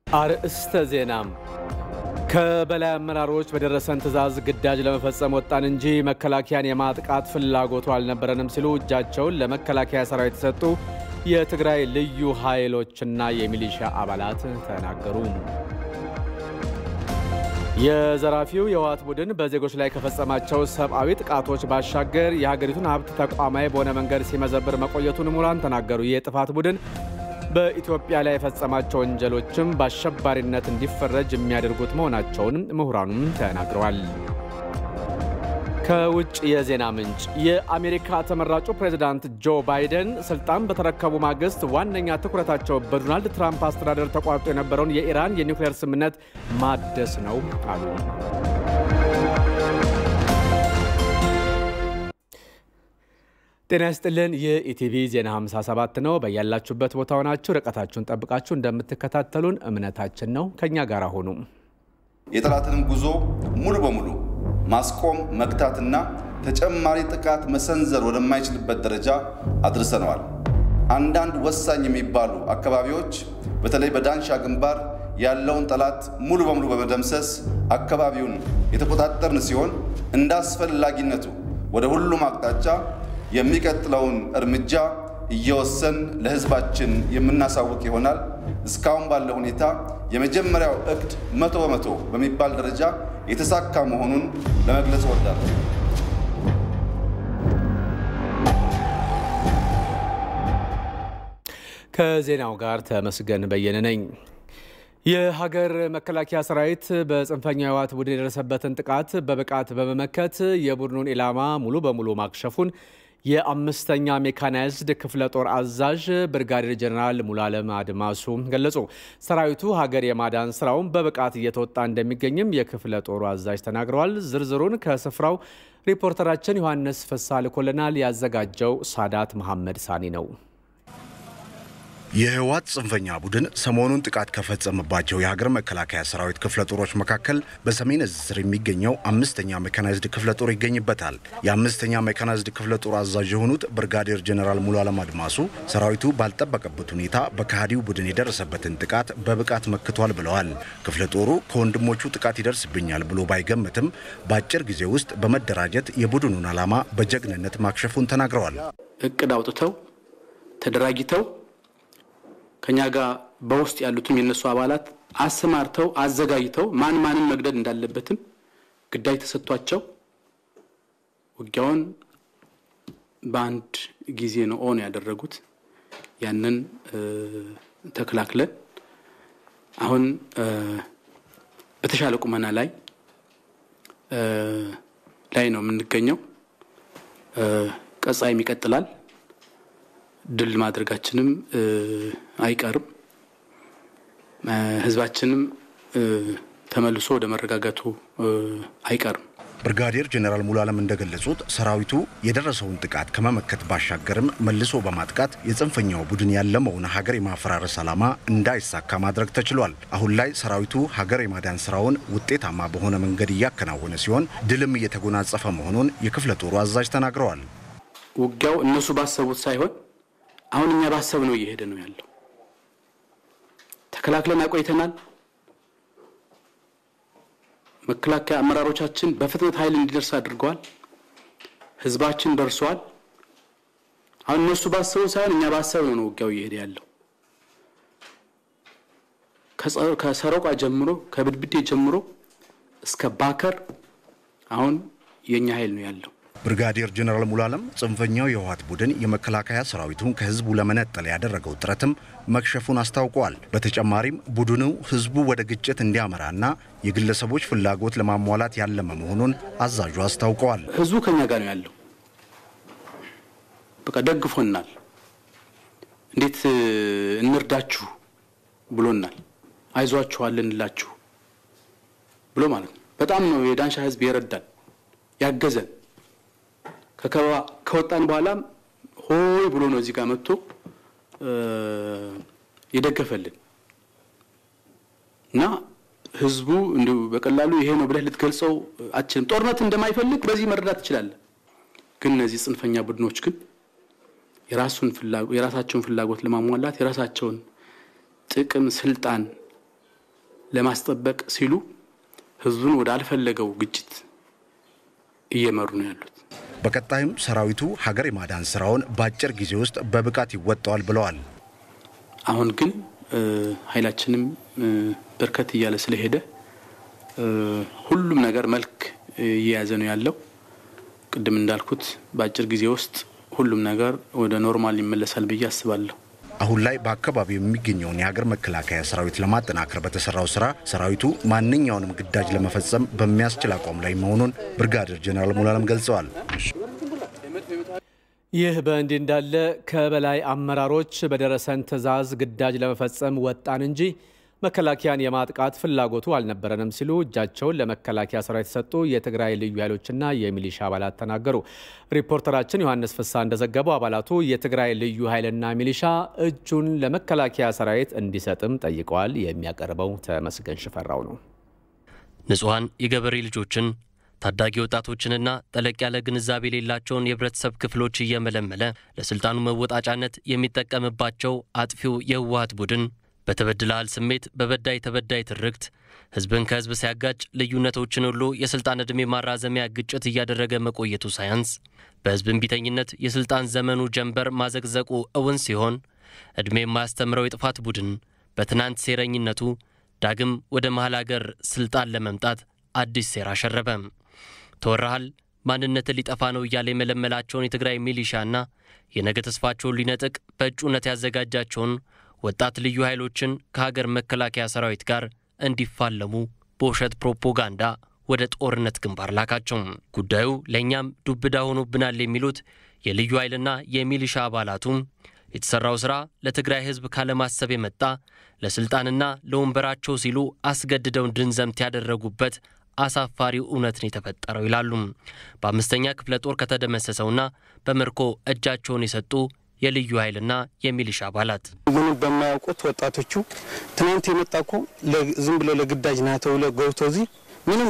አርእስተ ዜና ከበላይ አመራሮች በደረሰን ትዕዛዝ ግዳጅ ለመፈጸም ወጣን እንጂ መከላከያን የማጥቃት ፍላጎቱ አልነበረንም ሲሉ እጃቸውን ለመከላከያ ሰራዊት የሰጡ የትግራይ ልዩ ኃይሎችና የሚሊሻ አባላት ተናገሩ። የዘራፊው የህወሓት ቡድን በዜጎች ላይ ከፈጸማቸው ሰብአዊ ጥቃቶች ባሻገር የሀገሪቱን ሀብት ተቋማዊ በሆነ መንገድ ሲመዘብር መቆየቱን ምሁራን ተናገሩ። ይህ የጥፋት ቡድን በኢትዮጵያ ላይ የፈጸማቸው ወንጀሎችም በአሸባሪነት እንዲፈረጅ የሚያደርጉት መሆናቸውን ምሁራኑም ተናግረዋል። ከውጭ የዜና ምንጭ የአሜሪካ ተመራጩ ፕሬዚዳንት ጆ ባይደን ስልጣን በተረከቡ ማግስት ዋነኛ ትኩረታቸው በዶናልድ ትራምፕ አስተዳደር ተቋርጦ የነበረውን የኢራን የኒውክሌር ስምምነት ማደስ ነው አሉ። ጤና ይስጥልን። የኢቲቪ ዜና 57 ነው። በያላችሁበት ቦታ ሆናችሁ ርቀታችሁን ጠብቃችሁ እንደምትከታተሉን እምነታችን ነው። ከእኛ ጋር ሆኑ። የጠላትንም ጉዞ ሙሉ በሙሉ ማስቆም መግታትና ተጨማሪ ጥቃት መሰንዘር ወደማይችልበት ደረጃ አድርሰነዋል። አንዳንድ ወሳኝ የሚባሉ አካባቢዎች በተለይ በዳንሻ ግንባር ያለውን ጠላት ሙሉ በሙሉ በመደምሰስ አካባቢውን የተቆጣጠርን ሲሆን እንደ አስፈላጊነቱ ወደ ሁሉም አቅጣጫ የሚቀጥለውን እርምጃ እየወሰን ለሕዝባችን የምናሳውቅ ይሆናል። እስካሁን ባለ ሁኔታ የመጀመሪያው እቅድ መቶ በመቶ በሚባል ደረጃ የተሳካ መሆኑን ለመግለጽ እወዳለሁ። ከዜናው ጋር ተመስገን በየነ ነኝ። የሀገር መከላከያ ሰራዊት በጽንፈኛ ህወሓት ቡድን የደረሰበትን ጥቃት በብቃት በመመከት የቡድኑን ኢላማ ሙሉ በሙሉ ማክሸፉን የአምስተኛ ሜካናይዝድ ክፍለ ጦር አዛዥ ብርጋዴር ጀኔራል ሙሉዓለም አድማሱ ገለጹ። ሰራዊቱ ሀገር የማዳን ስራውን በብቃት እየተወጣ እንደሚገኝም የክፍለ ጦሩ አዛዥ ተናግረዋል። ዝርዝሩን ከስፍራው ሪፖርተራችን ዮሐንስ ፍሳ ልኮልናል። ያዘጋጀው ሳዳት መሐመድ ሳኒ ነው። የህወሓት ጽንፈኛ ቡድን ሰሞኑን ጥቃት ከፈጸመባቸው የሀገር መከላከያ ሰራዊት ክፍለ ጦሮች መካከል በሰሜን እዝ ስር የሚገኘው አምስተኛ ሜካናይዝድ ክፍለ ጦር ይገኝበታል። የአምስተኛ ሜካናይዝድ ክፍለ ጦር አዛዥ የሆኑት ብርጋዴር ጀኔራል ሙሉዓለም አድማሱ ሰራዊቱ ባልጠበቀበት ሁኔታ በከሃዲው ቡድን የደረሰበትን ጥቃት በብቃት መክቷል ብለዋል። ክፍለ ጦሩ ከወንድሞቹ ጥቃት ይደርስብኛል ብሎ ባይገምትም በአጭር ጊዜ ውስጥ በመደራጀት የቡድኑን ዓላማ በጀግንነት ማክሸፉን ተናግረዋል። እቅድ አውጥተው ተደራጅተው ከኛ ጋር በውስጥ ያሉትም የነሱ አባላት አሰማርተው አዘጋጅተው ማን ማንን መግደል እንዳለበትም ግዳጅ ተሰጥቷቸው ውጊያውን በአንድ ጊዜ ነው ኦን ያደረጉት። ያንን ተከላክለን አሁን በተሻለ ቁመና ላይ ላይ ነው የምንገኘው። ቀጣይም ይቀጥላል። ድል ማድረጋችንም አይቀርም። ህዝባችንም ተመልሶ ወደ መረጋጋቱ አይቀርም። ብርጋዴር ጀኔራል ሙሉዓለም እንደገለጹት ሰራዊቱ የደረሰውን ጥቃት ከመመከት ባሻገርም መልሶ በማጥቃት የጽንፈኛው ቡድን ያለመውን ሀገር የማፈራረስ ዓላማ እንዳይሳካ ማድረግ ተችሏል። አሁን ላይ ሰራዊቱ ሀገር የማዳን ስራውን ውጤታማ በሆነ መንገድ እያከናወነ ሲሆን ድልም እየተጎናጸፈ መሆኑን የክፍለ ጦሩ አዛዥ ተናግረዋል። ውጊያው እነሱ ባሰቡት ሳይሆን አሁን እኛ ባሰብ ነው እየሄደ ነው ያለው። ተከላክለን አቆይተናል። መከላከያ አመራሮቻችን በፍጥነት ኃይል እንዲደርስ አድርገዋል። ህዝባችን ደርሷል። አሁን እነሱ ባሰቡ ሳይሆን እኛ ባሰብ ነው ነው ውጊያው እየሄደ ያለው። ከሰሮቃ ጀምሮ ከብድብዴ ጀምሮ እስከ ባከር አሁን የእኛ ኃይል ነው ያለው። ብርጋዴር ጀኔራል ሙሉዓለም ጽንፈኛው የህወሓት ቡድን የመከላከያ ሰራዊቱን ከህዝቡ ለመነጠል ያደረገው ጥረትም መክሸፉን አስታውቀዋል። በተጨማሪም ቡድኑ ህዝቡ ወደ ግጭት እንዲያመራና የግለሰቦች ፍላጎት ለማሟላት ያለመ መሆኑን አዛዡ አስታውቀዋል። ህዝቡ ከኛ ጋር ነው ያለው። በቃ ደግፎናል። እንዴት እንርዳችሁ ብሎናል። አይዟችኋል እንላችሁ ብሎ ማለት ነው። በጣም ነው የዳንሻ ህዝብ የረዳን ያገዘን ከከበባ ከወጣን በኋላም ሆይ ብሎ ነው እዚህ ጋር መጥቶ የደገፈልን እና ህዝቡ እንዲሁ በቀላሉ ይሄ ነው ብለህ ልትገልጸው አችልም። ጦርነት እንደማይፈልግ በዚህ መረዳት ትችላለህ። ግን እነዚህ ጽንፈኛ ቡድኖች ግን የራሱን ፍላጎት የራሳቸውን ፍላጎት ለማሟላት የራሳቸውን ጥቅም፣ ስልጣን ለማስጠበቅ ሲሉ ህዝቡን ወደ አልፈለገው ግጭት እየመሩ ነው ያሉት። በቀጣይም ሰራዊቱ ሀገር የማዳን ስራውን በአጭር ጊዜ ውስጥ በብቃት ይወጣዋል ብለዋል። አሁን ግን ኃይላችንም በርከት እያለ ስለሄደ ሁሉም ነገር መልክ እየያዘ ነው ያለው። ቅድም እንዳልኩት በአጭር ጊዜ ውስጥ ሁሉም ነገር ወደ ኖርማል ይመለሳል ብዬ አስባለሁ። አሁን ላይ በአካባቢው የሚገኘውን የሀገር መከላከያ ሰራዊት ለማጠናከር በተሰራው ስራ ሰራዊቱ ማንኛውንም ግዳጅ ለመፈጸም በሚያስችል አቋም ላይ መሆኑን ብርጋዴር ጄኔራል ሙሉዓለም ገልጸዋል። ይህ በእንዲህ እንዳለ ከበላይ አመራሮች በደረሰን ትዕዛዝ ግዳጅ ለመፈጸም ወጣን እንጂ መከላከያን የማጥቃት ፍላጎቱ አልነበረንም ሲሉ እጃቸውን ለመከላከያ ሰራዊት የሰጡ የትግራይ ልዩ ኃይሎችና የሚሊሻ አባላት ተናገሩ። ሪፖርተራችን ዮሐንስ ፍሳ እንደዘገበው አባላቱ የትግራይ ልዩ ኃይልና ሚሊሻ እጁን ለመከላከያ ሰራዊት እንዲሰጥም ጠይቀዋል። የሚያቀርበው ተመስገን ሽፈራው ነው። ንጹሐን የገበሬ ልጆችን ታዳጊ ወጣቶችንና ጠለቅ ያለ ግንዛቤ የሌላቸውን የህብረተሰብ ክፍሎች እየመለመለ ለስልጣኑ መወጣጫነት የሚጠቀምባቸው አጥፊው የህወሀት ቡድን በተበድለሃል ስሜት በበዳይ ተበዳይ ትርክት ህዝብን ከህዝብ ሲያጋጭ ልዩነቶችን ሁሉ የስልጣን ዕድሜ ማራዘሚያ ግጭት እያደረገ መቆየቱ ሳያንስ በህዝብ እምቢተኝነት የስልጣን ዘመኑ ጀንበር ማዘቅዘቁ እውን ሲሆን ዕድሜ የማያስተምረው የጥፋት ቡድን በትናንት ሴረኝነቱ ዳግም ወደ መሀል አገር ስልጣን ለመምጣት አዲስ ሴራ አሸረበ። ተወራሃል ማንነትን ሊጠፋ ነው እያለ የመለመላቸውን የትግራይ ሚሊሻና የነገ ተስፋቸውን ሊነጥቅ በእጩነት ያዘጋጃቸውን ወጣት ልዩ ኃይሎችን ከሀገር መከላከያ ሰራዊት ጋር እንዲፋለሙ በውሸት ፕሮፓጋንዳ ወደ ጦርነት ግንባር ላካቸው። ጉዳዩ ለእኛም ዱብዳ ሆኖብናል የሚሉት የልዩ ኃይልና የሚሊሻ አባላቱ የተሠራው ሥራ ለትግራይ ሕዝብ ካለማሰብ የመጣ ለሥልጣንና ለወንበራቸው ሲሉ አስገድደው እንድንዘምት ያደረጉበት አሳፋሪው እውነት ነው የተፈጠረው ይላሉ። በአምስተኛ ክፍለ ጦር ከተደመሰሰውና በምርኮ እጃቸውን የሰጡ የልዩ ኃይልና የሚሊሻ አባላት ምንም በማያውቁት ወጣቶቹ ትናንት የመጣ እኮ ዝም ብሎ ለግዳጅ ና ተብሎ ገብቶ እዚህ ምንም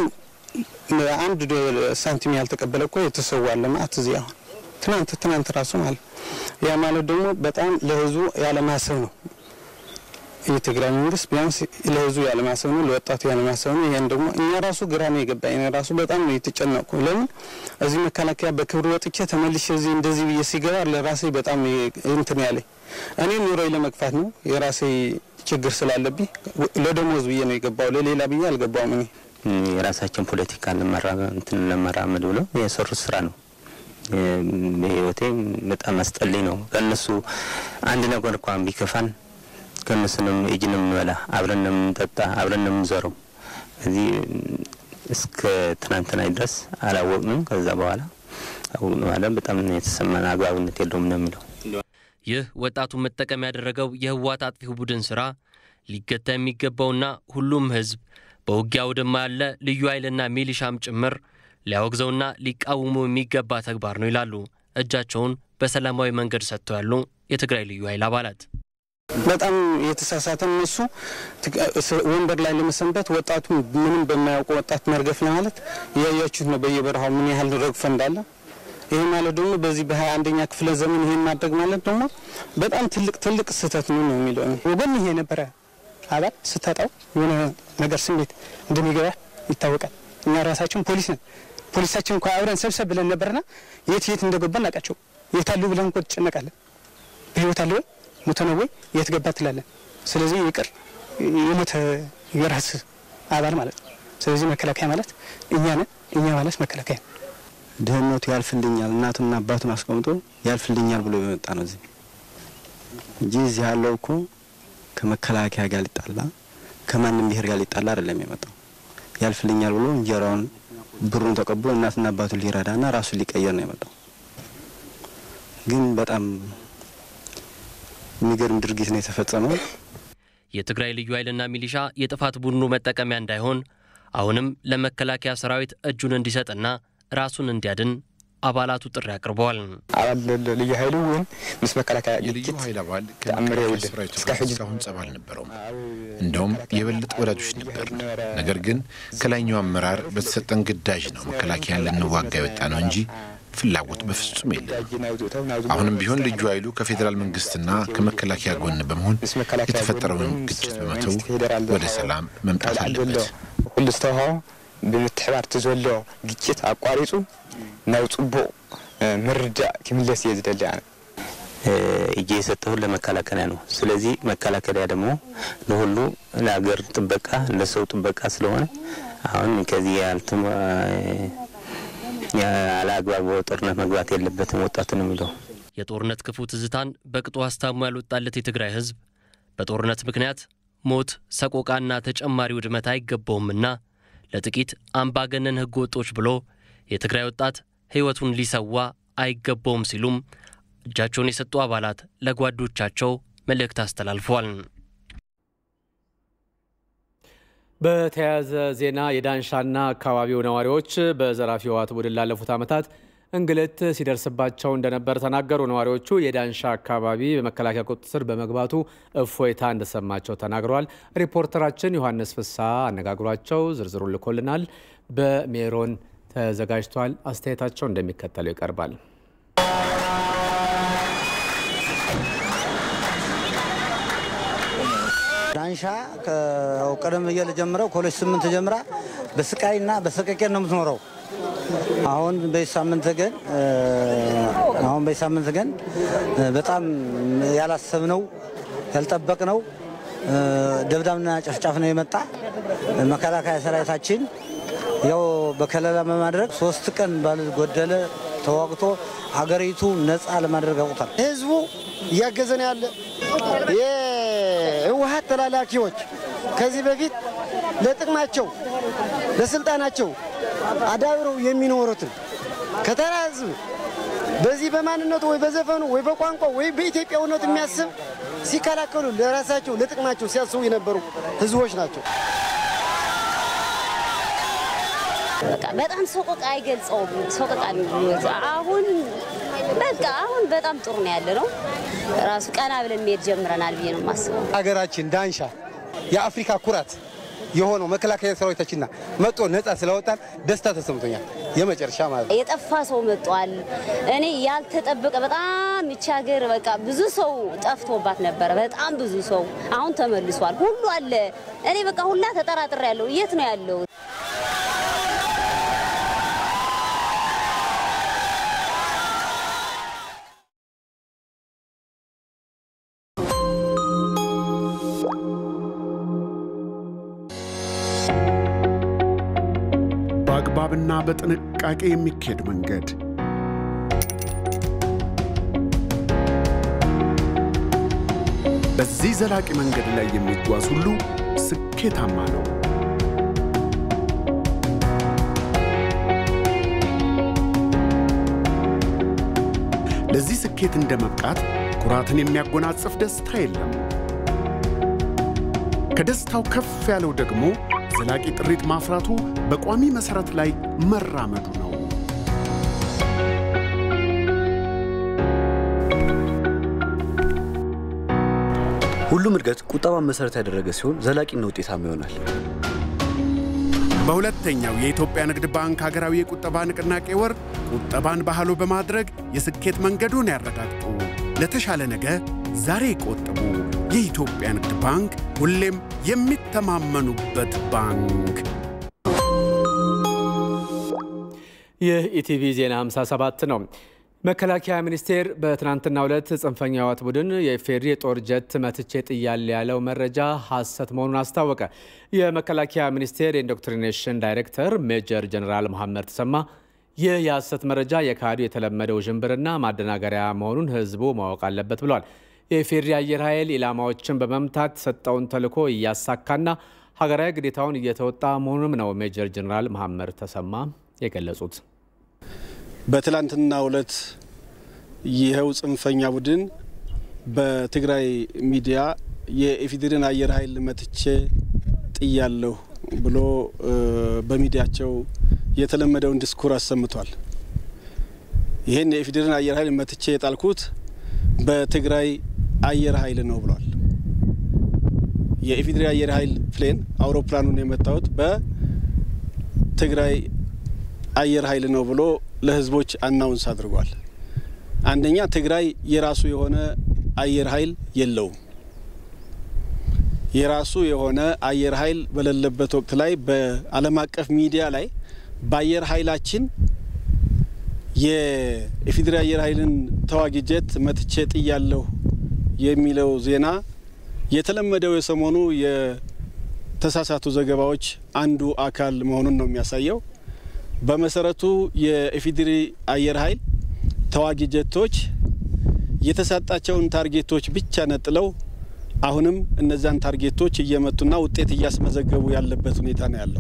አንድ ሳንቲም ያልተቀበለ እኮ የተሰዋለ ማለት እዚህ አሁን ትናንት ትናንት ራሱ ማለት ያ ማለት ደግሞ በጣም ለህዝቡ ያለማሰብ ነው። የትግራይ መንግስት ቢያንስ ለህዝቡ ያለማሰብ ነው፣ ለወጣቱ ያለማሰብ ነው። ይህን ደግሞ እኛ ራሱ ግራ ነው የገባኝ። እኔ ራሱ በጣም ነው የተጨነቅኩ። ለምን እዚህ መከላከያ በክብር ወጥቼ ተመልሼ እዚህ እንደዚህ ብዬ ሲገባ ለራሴ በጣም እንትን ያለኝ እኔ ኑሮዬ ለመግፋት ነው የራሴ ችግር ስላለብኝ ለደሞዝ ብዬ ነው የገባው፣ ለሌላ ብዬ አልገባውም። እኔ የራሳችን ፖለቲካ እንትን ለመራመድ ብለው የሰሩት ስራ ነው። በህይወቴ በጣም አስጠልኝ ነው። ከእነሱ አንድ ነገር እንኳን ቢከፋን ከእነሱንም እጅ ነው የምንበላ፣ አብረን ነው የምንጠጣ፣ አብረን ነው የምንዞረው። እዚህ እስከ ትናንትና ድረስ አላወቅንም። ከዛ በኋላ አወቅን በኋላ በጣም የተሰማን አግባብነት የለውም ነው የሚለው። ይህ ወጣቱን መጠቀም ያደረገው የህወሓት አጥፊው ቡድን ስራ ሊገታ የሚገባውና ሁሉም ህዝብ በውጊያ አውድማ ያለ ልዩ ኃይልና ሚሊሻም ጭምር ሊያወግዘውና ሊቃወሙ የሚገባ ተግባር ነው ይላሉ እጃቸውን በሰላማዊ መንገድ ሰጥተው ያሉ የትግራይ ልዩ ኃይል አባላት። በጣም የተሳሳተ እነሱ ወንበር ላይ ለመሰንበት ወጣቱ ምንም በማያውቁ ወጣት መርገፍ ለማለት እያያችሁት ነው። በየበረሃው ምን ያህል ረግፈ እንዳለ ይህ ማለት ደግሞ በዚህ በሀያ አንደኛ ክፍለ ዘመን ይሄን ማድረግ ማለት ደግሞ በጣም ትልቅ ትልቅ ስህተት ነው ነው የሚለው ወገን ይሄ ነበረ አባል ስታጣው የሆነ ነገር ስሜት እንደሚገባ ይታወቃል። እኛ ራሳችን ፖሊስ ነን። ፖሊሳችን እንኳ አብረን ሰብሰብ ብለን ነበርና የት የት እንደገባ እናውቃቸው። የት አሉ ብለን እንኳ ትጨነቃለን። በህይወት አለ ወይ ሞተ ነው ወይ የት ገባ ትላለን። ስለዚህ ይቅር የሞተ የራስ አባል ማለት ነው። ስለዚህ መከላከያ ማለት እኛ ነን። እኛ ማለት መከላከያ ነው። ድህነቱ ያልፍልኛል እናቱና አባቱን አስቀምጦ ያልፍልኛል ብሎ የመጣ ነው እዚህ እንጂ እዚህ ያለው እኮ ከመከላከያ ጋር ሊጣላ ከማንም ብሔር ጋር ሊጣላ አይደለም የመጣው። ያልፍልኛል ብሎ እንጀራውን ብሩን ተቀብሎ እናትና አባቱን ሊረዳና ራሱን ሊቀየር ነው የመጣው። ግን በጣም የሚገርም ድርጊት ነው የተፈጸመው። የትግራይ ልዩ ኃይልና ሚሊሻ የጥፋት ቡድኑ መጠቀሚያ እንዳይሆን አሁንም ለመከላከያ ሰራዊት እጁን እንዲሰጥና ራሱን እንዲያድን አባላቱ ጥሪ አቅርበዋል። አባል ልዩ ኃይሉ ወይም ምስ መከላከያ የልዩ ኃይል አባል ከመከላከያ ሰራዊቱ ጋር እስካሁን ጸብ አልነበረውም። እንደውም የበለጠ ወዳጆች ነበር። ነገር ግን ከላይኛው አመራር በተሰጠን ግዳጅ ነው መከላከያን ልንዋጋ የወጣ ነው እንጂ ፍላጎት በፍጹም የለም። አሁንም ቢሆን ልዩ ኃይሉ ከፌዴራል መንግስትና ከመከላከያ ጎን በመሆን የተፈጠረውን ግጭት በመተው ወደ ሰላም መምጣት አለበት። ኩሉ ዝተውሃቦ ብምትሕባር እቲ ዘሎ ግጭት ኣቋሪፁ ናብ ፅቡቅ ምርዳእ ክምለስ እየ ዝደሊ ኣነ እጄ የሰጠሁን ለመከላከያ ነው። ስለዚህ መከላከያ ደግሞ ለሁሉ ለሀገር ጥበቃ ለሰው ጥበቃ ስለሆነ አሁን ከዚህ ያልትም ያለ አግባብ ጦርነት መግባት የለበትም ወጣቱ ነው የሚለው። የጦርነት ክፉ ትዝታን በቅጡ አስታሞ ያልወጣለት የትግራይ ህዝብ በጦርነት ምክንያት ሞት፣ ሰቆቃና ተጨማሪ ውድመት አይገባውምና ለጥቂት አምባገነን ህገ ወጦች ብሎ የትግራይ ወጣት ህይወቱን ሊሰዋ አይገባውም ሲሉም እጃቸውን የሰጡ አባላት ለጓዶቻቸው መልእክት አስተላልፈዋል። በተያያዘ ዜና የዳንሻና አካባቢው ነዋሪዎች በዘራፊ ህወሓት ቡድን ላለፉት ዓመታት እንግልት ሲደርስባቸው እንደነበር ተናገሩ። ነዋሪዎቹ የዳንሻ አካባቢ በመከላከያ ቁጥጥር ስር በመግባቱ እፎይታ እንደሰማቸው ተናግረዋል። ሪፖርተራችን ዮሐንስ ፍሳ አነጋግሯቸው ዝርዝሩን ልኮልናል። በሜሮን ተዘጋጅቷል። አስተያየታቸው እንደሚከተለው ይቀርባል። ዳንሻ ቀደም ብዬ ጀምረው ኮሌጅ ስምንት ጀምራ በስቃይና በሰቀቄን ነው የምትኖረው። አሁን በዚህ ሳምንት ግን አሁን በዚህ ሳምንት ግን በጣም ያላሰብነው ያልጠበቅነው ደብዳብና ጨፍጫፍ ነው የመጣ። መከላከያ ሰራዊታችን ያው በከለላ በማድረግ ሶስት ቀን ባልጎደለ ተዋግቶ ሀገሪቱ ነፃ ለማድረግ አውቁታል። ህዝቡ እያገዘን ያለ የህወሀት ተላላኪዎች ከዚህ በፊት ለጥቅማቸው ለስልጣናቸው አዳብረው የሚኖሩትን ከተራ ህዝብ በዚህ በማንነቱ ወይ በዘፈኑ ወይ በቋንቋ ወይ በኢትዮጵያዊነቱ የሚያስብ ሲከላከሉ ለራሳቸው ለጥቅማቸው ሲያስቡ የነበሩ ህዝቦች ናቸው። በቃ በጣም ሰቆቃ አይገልጸውም። ሰቆቃ አሁን በቃ አሁን በጣም ጥሩ ነው ያለ ነው። ራሱ ቀና ብለን መሄድ ጀምረናል ብዬ ነው የማስበው። ሀገራችን ዳንሻ የአፍሪካ ኩራት የሆነው መከላከያ ሰራዊታችንና መጦ ነጻ ስለወጣን ደስታ ተሰምቶኛል። የመጨረሻ ማለት ነው። የጠፋ ሰው መጧል። እኔ ያልተጠበቀ በጣም ይቺ ሀገር በቃ ብዙ ሰው ጠፍቶባት ነበረ። በጣም ብዙ ሰው አሁን ተመልሷል። ሁሉ አለ። እኔ በቃ ሁላ ተጠራጥሬ ያለው የት ነው ያለው? በአግባብና በጥንቃቄ የሚካሄድ መንገድ በዚህ ዘላቂ መንገድ ላይ የሚጓዝ ሁሉ ስኬታማ ነው። ለዚህ ስኬት እንደ መብቃት ኩራትን የሚያጎናጽፍ ደስታ የለም። ከደስታው ከፍ ያለው ደግሞ ዘላቂ ጥሪት ማፍራቱ በቋሚ መሰረት ላይ መራመዱ ነው። ሁሉም እድገት ቁጠባን መሰረት ያደረገ ሲሆን ዘላቂና ውጤታማ ይሆናል። በሁለተኛው የኢትዮጵያ ንግድ ባንክ ሀገራዊ የቁጠባ ንቅናቄ ወር ቁጠባን ባህሉ በማድረግ የስኬት መንገዱን ያረጋግጡ። ለተሻለ ነገ ዛሬ ይቆጥቡ። የኢትዮጵያ ንግድ ባንክ ሁሌም የሚተማመኑበት ባንክ። ይህ ኢቲቪ ዜና 57 ነው። መከላከያ ሚኒስቴር በትናንትናው ዕለት ጽንፈኛ ህወሓት ቡድን የኢፌዴሪ የጦር ጀት መትቼ ጥያለሁ ያለው መረጃ ሐሰት መሆኑን አስታወቀ። የመከላከያ ሚኒስቴር የኢንዶክትሪኔሽን ዳይሬክተር ሜጀር ጀኔራል መሐመድ ተሰማ ይህ የሐሰት መረጃ የካዱ የተለመደው ውዥንብርና ማደናገሪያ መሆኑን ህዝቡ ማወቅ አለበት ብሏል። የኢፌዴሪ አየር ኃይል ኢላማዎችን በመምታት ሰጠውን ተልዕኮ እያሳካና ሀገራዊ ግዴታውን እየተወጣ መሆኑንም ነው ሜጀር ጀኔራል መሐመድ ተሰማ የገለጹት። በትላንትና ዕለት ይኸው ጽንፈኛ ቡድን በትግራይ ሚዲያ የኢፌዴሪን አየር ኃይል መትቼ ጥያለሁ ብሎ በሚዲያቸው የተለመደውን ዲስኩር አሰምቷል። ይህን የኢፌዴሪን አየር ኃይል መትቼ የጣልኩት በትግራይ አየር ኃይል ነው ብሏል። የኢፌዴሪ አየር ኃይል ፕሌን አውሮፕላኑን የመታሁት በትግራይ አየር ኃይል ነው ብሎ ለህዝቦች አናውንስ አድርጓል። አንደኛ ትግራይ የራሱ የሆነ አየር ኃይል የለውም። የራሱ የሆነ አየር ኃይል በሌለበት ወቅት ላይ በዓለም አቀፍ ሚዲያ ላይ በአየር ኃይላችን የኢፌዴሪ አየር ኃይልን ተዋጊ ጀት መትቼ ጥያለሁ የሚለው ዜና የተለመደው የሰሞኑ የተሳሳቱ ዘገባዎች አንዱ አካል መሆኑን ነው የሚያሳየው። በመሰረቱ የኢፌዴሪ አየር ኃይል ተዋጊ ጀቶች የተሰጣቸውን ታርጌቶች ብቻ ነጥለው አሁንም እነዛን ታርጌቶች እየመቱና ውጤት እያስመዘገቡ ያለበት ሁኔታ ነው ያለው።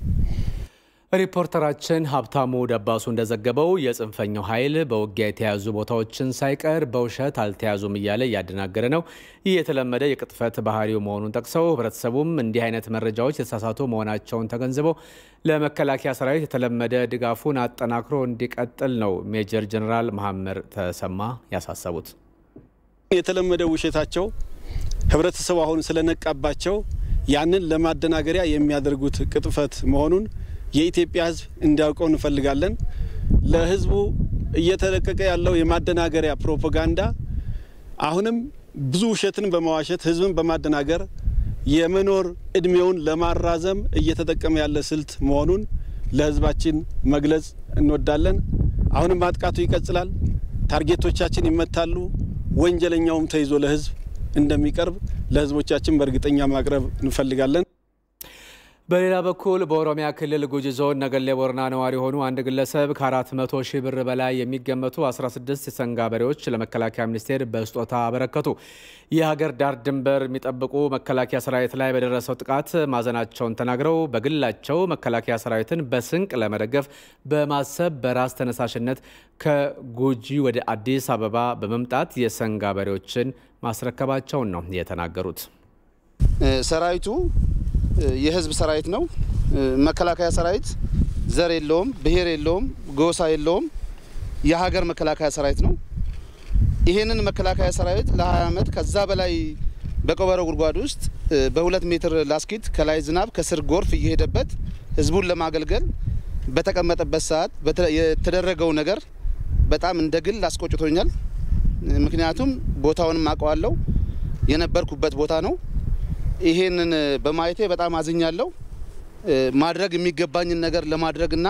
ሪፖርተራችን ሀብታሙ ደባሱ እንደዘገበው የጽንፈኛው ኃይል በውጊያ የተያዙ ቦታዎችን ሳይቀር በውሸት አልተያዙም እያለ እያደናገረ ነው። ይህ የተለመደ የቅጥፈት ባህሪው መሆኑን ጠቅሰው ህብረተሰቡም እንዲህ አይነት መረጃዎች የተሳሳቱ መሆናቸውን ተገንዝበው ለመከላከያ ሰራዊት የተለመደ ድጋፉን አጠናክሮ እንዲቀጥል ነው ሜጀር ጀኔራል መሐመድ ተሰማ ያሳሰቡት። የተለመደ ውሸታቸው ህብረተሰቡ አሁን ስለነቃባቸው ያንን ለማደናገሪያ የሚያደርጉት ቅጥፈት መሆኑን የኢትዮጵያ ህዝብ እንዲያውቀው እንፈልጋለን። ለህዝቡ እየተለቀቀ ያለው የማደናገሪያ ፕሮፓጋንዳ አሁንም ብዙ ውሸትን በመዋሸት ህዝብን በማደናገር የመኖር እድሜውን ለማራዘም እየተጠቀመ ያለ ስልት መሆኑን ለህዝባችን መግለጽ እንወዳለን። አሁንም ማጥቃቱ ይቀጥላል። ታርጌቶቻችን ይመታሉ። ወንጀለኛውም ተይዞ ለህዝብ እንደሚቀርብ ለህዝቦቻችን በእርግጠኛ ማቅረብ እንፈልጋለን። በሌላ በኩል በኦሮሚያ ክልል ጉጂ ዞን ነገሌ ቦረና ነዋሪ የሆኑ አንድ ግለሰብ ከ400 ሺህ ብር በላይ የሚገመቱ 16 የሰንጋ በሬዎች ለመከላከያ ሚኒስቴር በስጦታ አበረከቱ። የሀገር ዳር ድንበር የሚጠብቁ መከላከያ ሰራዊት ላይ በደረሰው ጥቃት ማዘናቸውን ተናግረው በግላቸው መከላከያ ሰራዊትን በስንቅ ለመደገፍ በማሰብ በራስ ተነሳሽነት ከጉጂ ወደ አዲስ አበባ በመምጣት የሰንጋ በሬዎችን ማስረከባቸውን ነው የተናገሩት። ሰራዊቱ የህዝብ ሰራዊት ነው። መከላከያ ሰራዊት ዘር የለውም፣ ብሔር የለውም፣ ጎሳ የለውም። የሀገር መከላከያ ሰራዊት ነው። ይህንን መከላከያ ሰራዊት ለ20 ዓመት ከዛ በላይ በቀበሮ ጉድጓድ ውስጥ በሁለት ሜትር ላስኪት ከላይ ዝናብ ከስር ጎርፍ እየሄደበት ህዝቡን ለማገልገል በተቀመጠበት ሰዓት የተደረገው ነገር በጣም እንደ ግል አስቆጭቶኛል። ምክንያቱም ቦታውንም አውቀዋለሁ፣ የነበርኩበት ቦታ ነው። ይሄንን በማየቴ በጣም አዝኛለሁ። ማድረግ የሚገባኝን ነገር ለማድረግና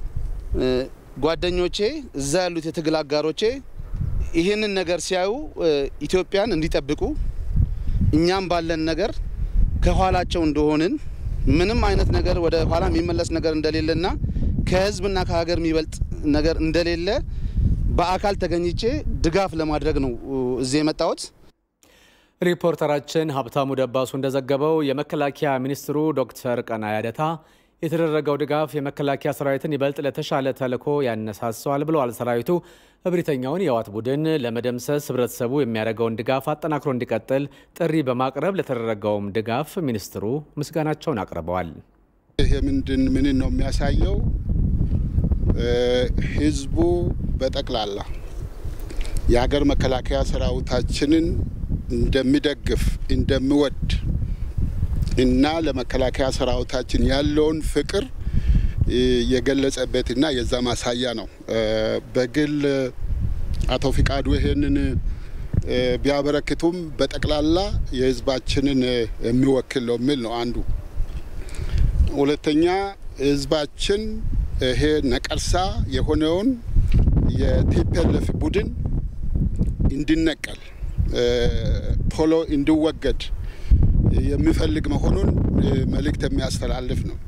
ጓደኞቼ እዛ ያሉት የትግል አጋሮቼ ይህንን ነገር ሲያዩ ኢትዮጵያን እንዲጠብቁ እኛም ባለን ነገር ከኋላቸው እንደሆንን ምንም አይነት ነገር ወደ ኋላ የሚመለስ ነገር እንደሌለና ከህዝብና ከሀገር የሚበልጥ ነገር እንደሌለ በአካል ተገኝቼ ድጋፍ ለማድረግ ነው እዚህ የመጣሁት። ሪፖርተራችን ሀብታሙ ደባሱ እንደዘገበው የመከላከያ ሚኒስትሩ ዶክተር ቀናኢ አደታ የተደረገው ድጋፍ የመከላከያ ሰራዊትን ይበልጥ ለተሻለ ተልዕኮ ያነሳሰዋል ብለዋል። ሰራዊቱ እብሪተኛውን የህወሓት ቡድን ለመደምሰስ ህብረተሰቡ የሚያደርገውን ድጋፍ አጠናክሮ እንዲቀጥል ጥሪ በማቅረብ ለተደረገውም ድጋፍ ሚኒስትሩ ምስጋናቸውን አቅርበዋል። ይሄ ምንድን ምንን ነው የሚያሳየው? ህዝቡ በጠቅላላ የሀገር መከላከያ ሰራዊታችንን እንደሚደግፍ እንደሚወድ እና ለመከላከያ ሰራዊታችን ያለውን ፍቅር የገለጸበትና የዛ ማሳያ ነው። በግል አቶ ፍቃዱ ይሄንን ቢያበረክቱም በጠቅላላ የህዝባችንን የሚወክል ነው የሚል ነው አንዱ። ሁለተኛ ህዝባችን ይሄ ነቀርሳ የሆነውን የቲፒኤልኤፍ ቡድን እንዲነቀል ቶሎ እንዲወገድ የሚፈልግ መሆኑን መልእክት የሚያስተላልፍ ነው።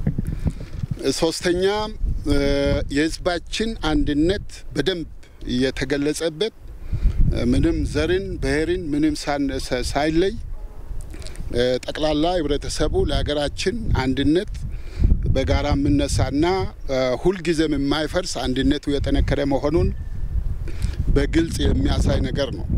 ሶስተኛ የህዝባችን አንድነት በደንብ የተገለጸበት ምንም ዘርን፣ ብሔርን ምንም ሳይለይ ጠቅላላ ህብረተሰቡ ለሀገራችን አንድነት በጋራ የምነሳና ሁልጊዜም የማይፈርስ አንድነቱ የጠነከረ መሆኑን በግልጽ የሚያሳይ ነገር ነው።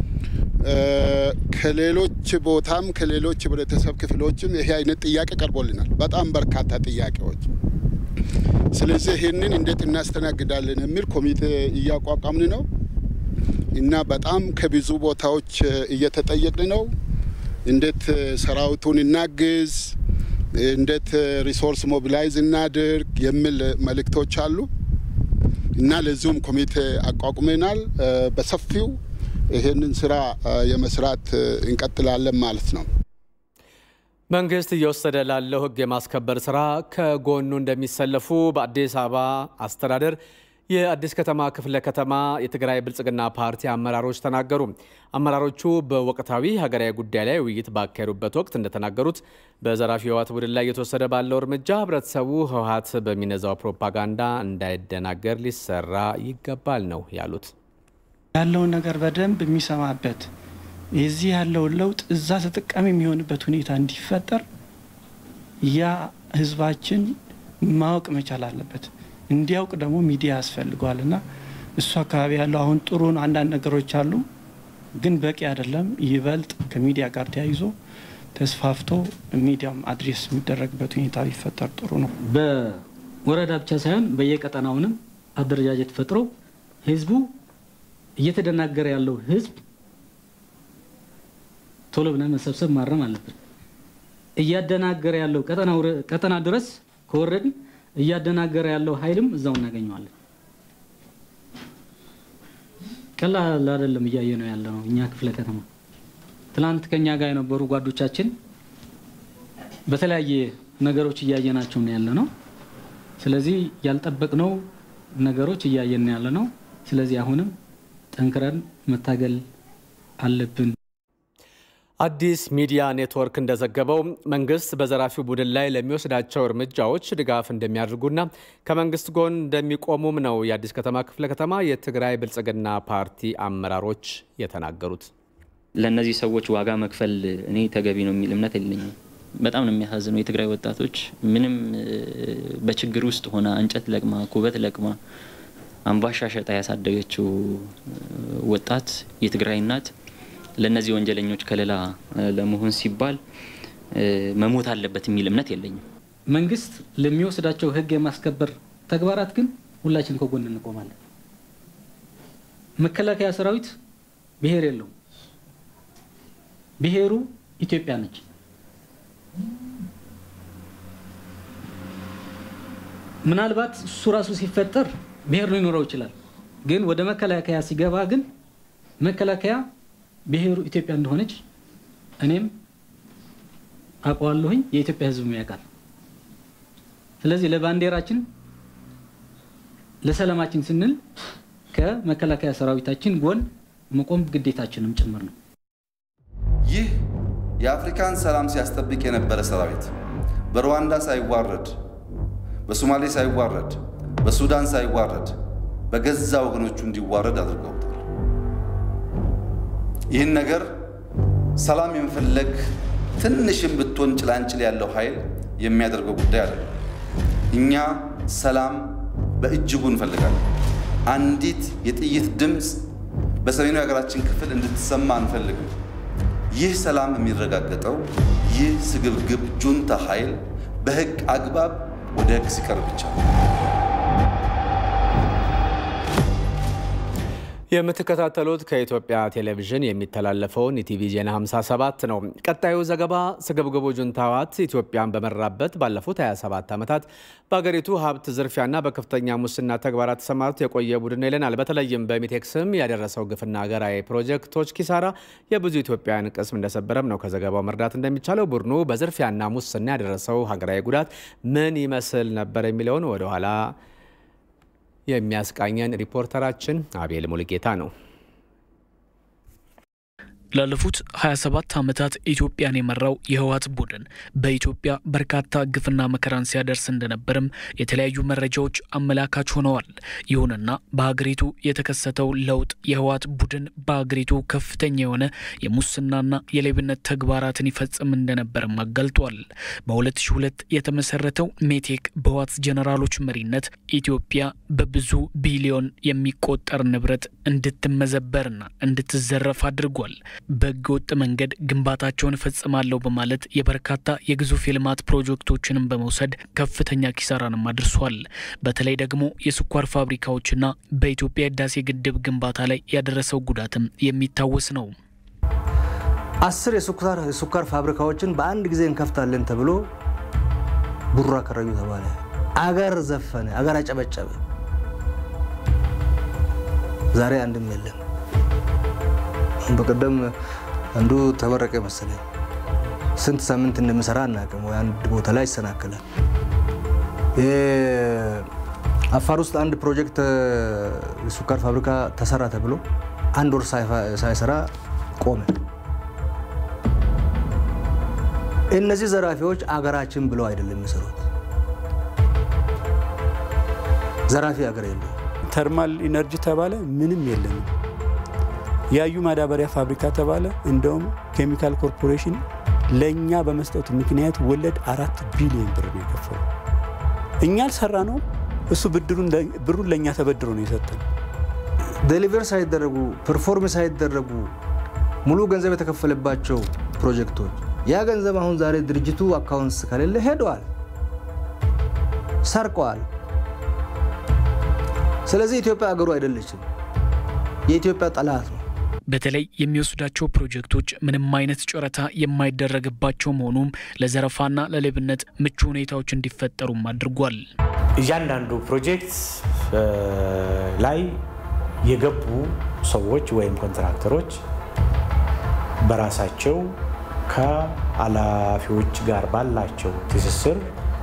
ከሌሎች ቦታም ከሌሎች ህብረተሰብ ክፍሎችም ይሄ አይነት ጥያቄ ቀርቦልናል። በጣም በርካታ ጥያቄዎች። ስለዚህ ይህንን እንዴት እናስተናግዳለን የሚል ኮሚቴ እያቋቋምን ነው እና በጣም ከብዙ ቦታዎች እየተጠየቅን ነው። እንዴት ሰራዊቱን እናግዝ፣ እንዴት ሪሶርስ ሞቢላይዝ እናድርግ የሚል መልእክቶች አሉ። እና ለዚሁም ኮሚቴ አቋቁመናል። በሰፊው ይህንን ስራ የመስራት እንቀጥላለን ማለት ነው። መንግስት እየወሰደ ላለው ሕግ የማስከበር ስራ ከጎኑ እንደሚሰለፉ በአዲስ አበባ አስተዳደር የአዲስ ከተማ ክፍለ ከተማ የትግራይ ብልጽግና ፓርቲ አመራሮች ተናገሩ። አመራሮቹ በወቅታዊ ሀገራዊ ጉዳይ ላይ ውይይት ባካሄዱበት ወቅት እንደተናገሩት በዘራፊ ህወሓት ቡድን ላይ እየተወሰደ ባለው እርምጃ ህብረተሰቡ ህወሓት በሚነዛው ፕሮፓጋንዳ እንዳይደናገር ሊሰራ ይገባል ነው ያሉት። ያለውን ነገር በደንብ የሚሰማበት የዚህ ያለውን ለውጥ እዛ ተጠቃሚ የሚሆንበት ሁኔታ እንዲፈጠር ያ ህዝባችን ማወቅ መቻል አለበት። እንዲያውቅ ደግሞ ሚዲያ ያስፈልገዋል እና እሱ አካባቢ ያለው አሁን ጥሩ አንዳንድ ነገሮች አሉ፣ ግን በቂ አይደለም። ይበልጥ ከሚዲያ ጋር ተያይዞ ተስፋፍቶ ሚዲያም አድሬስ የሚደረግበት ሁኔታ ቢፈጠር ጥሩ ነው። በወረዳ ብቻ ሳይሆን በየቀጠናውንም አደረጃጀት ፈጥሮ ህዝቡ እየተደናገረ ያለው ህዝብ ቶሎ ብለን መሰብሰብ ማረም አለብን። እያደናገረ ያለው ቀጠና ድረስ ከወረድን እያደናገረ ያለው ኃይልም እዛው እናገኘዋለን። ቀላል አይደለም እያየ ነው ያለ ነው። እኛ ክፍለ ከተማ ትናንት ከኛ ጋር የነበሩ ጓዶቻችን በተለያየ ነገሮች እያየናቸው ነው ያለ ነው። ስለዚህ ያልጠበቅነው ነገሮች እያየን ያለ ነው። ስለዚህ አሁንም ጠንክረን መታገል አለብን። አዲስ ሚዲያ ኔትወርክ እንደዘገበው መንግስት በዘራፊው ቡድን ላይ ለሚወስዳቸው እርምጃዎች ድጋፍ እንደሚያደርጉና ከመንግስት ጎን እንደሚቆሙም ነው የአዲስ ከተማ ክፍለ ከተማ የትግራይ ብልጽግና ፓርቲ አመራሮች የተናገሩት። ለእነዚህ ሰዎች ዋጋ መክፈል እኔ ተገቢ ነው የሚል እምነት የለኝም። በጣም ነው የሚያሳዝነው። የትግራይ ወጣቶች ምንም በችግር ውስጥ ሆና እንጨት ለቅማ ኩበት ለቅማ አምባሻ ሸጣ ያሳደገችው ወጣት የትግራይ እናት ለእነዚህ ወንጀለኞች ከለላ ለመሆን ሲባል መሞት አለበት የሚል እምነት የለኝም። መንግስት ለሚወስዳቸው ህግ የማስከበር ተግባራት ግን ሁላችን ከጎን እንቆማለን። መከላከያ ሰራዊት ብሔር የለውም። ብሔሩ ኢትዮጵያ ነች። ምናልባት እሱ ራሱ ሲፈጠር ብሔር ሊኖረው ይችላል። ግን ወደ መከላከያ ሲገባ ግን መከላከያ ብሔሩ ኢትዮጵያ እንደሆነች እኔም አውቀዋለሁኝ፣ የኢትዮጵያ ህዝብም ያውቃል። ስለዚህ ለባንዲራችን ለሰላማችን ስንል ከመከላከያ ሰራዊታችን ጎን መቆም ግዴታችንም ጭምር ነው። ይህ የአፍሪካን ሰላም ሲያስጠብቅ የነበረ ሰራዊት በሩዋንዳ ሳይዋረድ፣ በሶማሌ ሳይዋረድ፣ በሱዳን ሳይዋረድ በገዛ ወገኖቹ እንዲዋረድ አድርገውታል። ይህን ነገር ሰላም የመፈለግ ትንሽም ብትሆን ጭላንጭል ያለው ኃይል የሚያደርገው ጉዳይ አይደለም። እኛ ሰላም በእጅጉ እንፈልጋለን። አንዲት የጥይት ድምፅ በሰሜኑ የሀገራችን ክፍል እንድትሰማ አንፈልግም። ይህ ሰላም የሚረጋገጠው ይህ ስግብግብ ጁንታ ኃይል በህግ አግባብ ወደ ህግ ሲቀርብ ብቻ ነው። የምትከታተሉት ከኢትዮጵያ ቴሌቪዥን የሚተላለፈውን ኢቲቪ ዜና 57 ነው። ቀጣዩ ዘገባ ስግብግቡ ጁንታ ህወሓት ኢትዮጵያን በመራበት ባለፉት 27 ዓመታት በአገሪቱ ሀብት ዝርፊያና በከፍተኛ ሙስና ተግባራት ተሰማርቶ የቆየ ቡድን ነው ይለናል። በተለይም በሚቴክ ስም ያደረሰው ግፍና ሀገራዊ ፕሮጀክቶች ኪሳራ የብዙ ኢትዮጵያውያን ቅስም እንደሰበረም ነው ከዘገባው መረዳት እንደሚቻለው። ቡድኑ በዝርፊያና ሙስና ያደረሰው ሀገራዊ ጉዳት ምን ይመስል ነበር የሚለውን ወደኋላ የሚያስቃኘን ሪፖርተራችን አቤል ሙልጌታ ነው። ላለፉት 27 ዓመታት ኢትዮጵያን የመራው የህወሓት ቡድን በኢትዮጵያ በርካታ ግፍና መከራን ሲያደርስ እንደነበርም የተለያዩ መረጃዎች አመላካች ሆነዋል። ይሁንና በሀገሪቱ የተከሰተው ለውጥ የህወሓት ቡድን በሀገሪቱ ከፍተኛ የሆነ የሙስናና የሌብነት ተግባራትን ይፈጽም እንደነበርም አጋልጧል። በ2002 የተመሰረተው ሜቴክ በህወሓት ጀኔራሎች መሪነት ኢትዮጵያ በብዙ ቢሊዮን የሚቆጠር ንብረት እንድትመዘበርና እንድትዘረፍ አድርጓል። በህገወጥ መንገድ ግንባታቸውን እፈጽማለሁ በማለት የበርካታ የግዙፍ የልማት ፕሮጀክቶችንም በመውሰድ ከፍተኛ ኪሳራንም አድርሷል። በተለይ ደግሞ የስኳር ፋብሪካዎችና በኢትዮጵያ ህዳሴ ግድብ ግንባታ ላይ ያደረሰው ጉዳትም የሚታወስ ነው። አስር የስኳር ፋብሪካዎችን በአንድ ጊዜ እንከፍታለን ተብሎ ቡራ ከረዩ ተባለ። አገር ዘፈነ፣ አገር አጨበጨበ። ዛሬ አንድም የለም። በቀደም አንዱ ተመረቀ መሰለኝ። ስንት ሳምንት እንደምሰራ አናውቅም። ወይ አንድ ቦታ ላይ ይሰናክላል። አፋር ውስጥ አንድ ፕሮጀክት የሱካር ፋብሪካ ተሰራ ተብሎ አንድ ወር ሳይሰራ ቆመ። እነዚህ ዘራፊዎች አገራችን ብለው አይደለም የሚሰሩት። ዘራፊ ሀገር የለው። ተርማል ኢነርጂ ተባለ፣ ምንም የለንም። ያዩ ማዳበሪያ ፋብሪካ ተባለ፣ እንደውም ኬሚካል ኮርፖሬሽን ለእኛ በመስጠቱ ምክንያት ወለድ አራት ቢሊዮን ብር ነው የከፈሉ። እኛ አልሰራ ነው፣ እሱ ብሩን ለእኛ ተበድሮ ነው የሰጠን። ዴሊቨር ሳይደረጉ ፐርፎርም ሳይደረጉ ሙሉ ገንዘብ የተከፈለባቸው ፕሮጀክቶች ያ ገንዘብ አሁን ዛሬ ድርጅቱ አካውንትስ ከሌለ ሄደዋል፣ ሰርቀዋል። ስለዚህ ኢትዮጵያ አገሩ አይደለችም፣ የኢትዮጵያ ጠላት ነው። በተለይ የሚወስዳቸው ፕሮጀክቶች ምንም አይነት ጨረታ የማይደረግባቸው መሆኑም ለዘረፋና ለሌብነት ምቹ ሁኔታዎች እንዲፈጠሩም አድርጓል። እያንዳንዱ ፕሮጀክት ላይ የገቡ ሰዎች ወይም ኮንትራክተሮች በራሳቸው ከኃላፊዎች ጋር ባላቸው ትስስር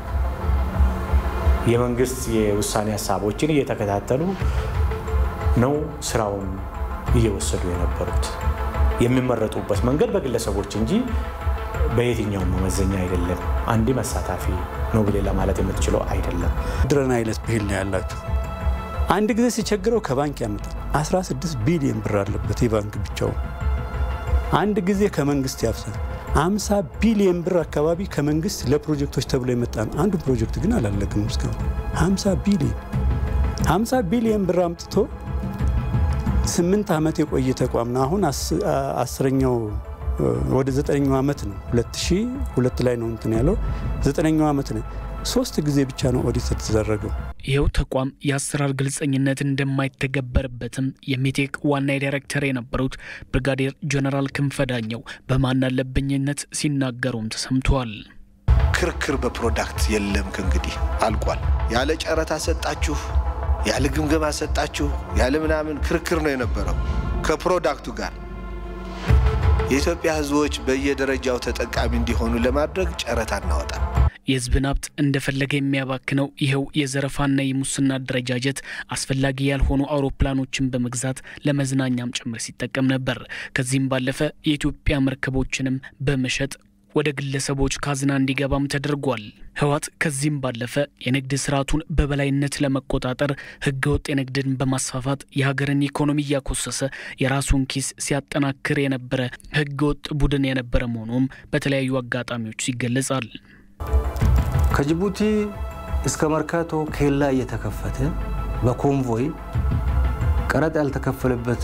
የመንግስት የውሳኔ ሀሳቦችን እየተከታተሉ ነው ስራውን እየወሰዱ የነበሩት። የሚመረጡበት መንገድ በግለሰቦች እንጂ በየትኛውም መመዘኛ አይደለም። አንድ መሳታፊ ነው ብሌ ለማለት የምትችለው አይደለም። ድረን አይነት ብሂል ነው ያላቸው። አንድ ጊዜ ሲቸግረው ከባንክ ያመጣል። 16 ቢሊዮን ብር አለበት የባንክ ብቻውን። አንድ ጊዜ ከመንግስት ያፍሳል። 50 ቢሊዮን ብር አካባቢ ከመንግስት ለፕሮጀክቶች ተብሎ የመጣ ነው። አንዱ ፕሮጀክት ግን አላለቅም እስካሁን 50 ቢሊዮን 50 ቢሊዮን ብር አምጥቶ ስምንት ዓመት የቆየ ተቋም ነው። አሁን አስረኛው ወደ ዘጠነኛው ዓመት ነው። 2002 ላይ ነው እንትን ያለው ዘጠነኛው ዓመት ነው። ሶስት ጊዜ ብቻ ነው ኦዲት የተደረገው። ይኸው ተቋም የአሰራር ግልጸኝነት እንደማይተገበርበትም የሜቴክ ዋና ዳይሬክተር የነበሩት ብርጋዴር ጀነራል ክንፈ ዳኘው በማናለብኝነት ሲናገሩም ተሰምተዋል። ክርክር በፕሮዳክት የለም። ከእንግዲህ አልቋል። ያለ ጨረታ ሰጣችሁ፣ ያለ ግምገማ ሰጣችሁ፣ ያለ ምናምን ክርክር ነው የነበረው ከፕሮዳክቱ ጋር የኢትዮጵያ ሕዝቦች በየደረጃው ተጠቃሚ እንዲሆኑ ለማድረግ ጨረታ እናወጣል። የህዝብን ሀብት እንደፈለገ የሚያባክነው ይኸው የዘረፋና የሙስና አደረጃጀት አስፈላጊ ያልሆኑ አውሮፕላኖችን በመግዛት ለመዝናኛም ጭምር ሲጠቀም ነበር። ከዚህም ባለፈ የኢትዮጵያ መርከቦችንም በመሸጥ ወደ ግለሰቦች ካዝና እንዲገባም ተደርጓል። ህወሓት ከዚህም ባለፈ የንግድ ስርዓቱን በበላይነት ለመቆጣጠር ህገወጥ የንግድን በማስፋፋት የሀገርን ኢኮኖሚ እያኮሰሰ የራሱን ኪስ ሲያጠናክር የነበረ ህገወጥ ቡድን የነበረ መሆኑም በተለያዩ አጋጣሚዎች ይገለጻል። ከጅቡቲ እስከ መርካቶ ኬላ እየተከፈተ በኮንቮይ ቀረጥ ያልተከፈለበት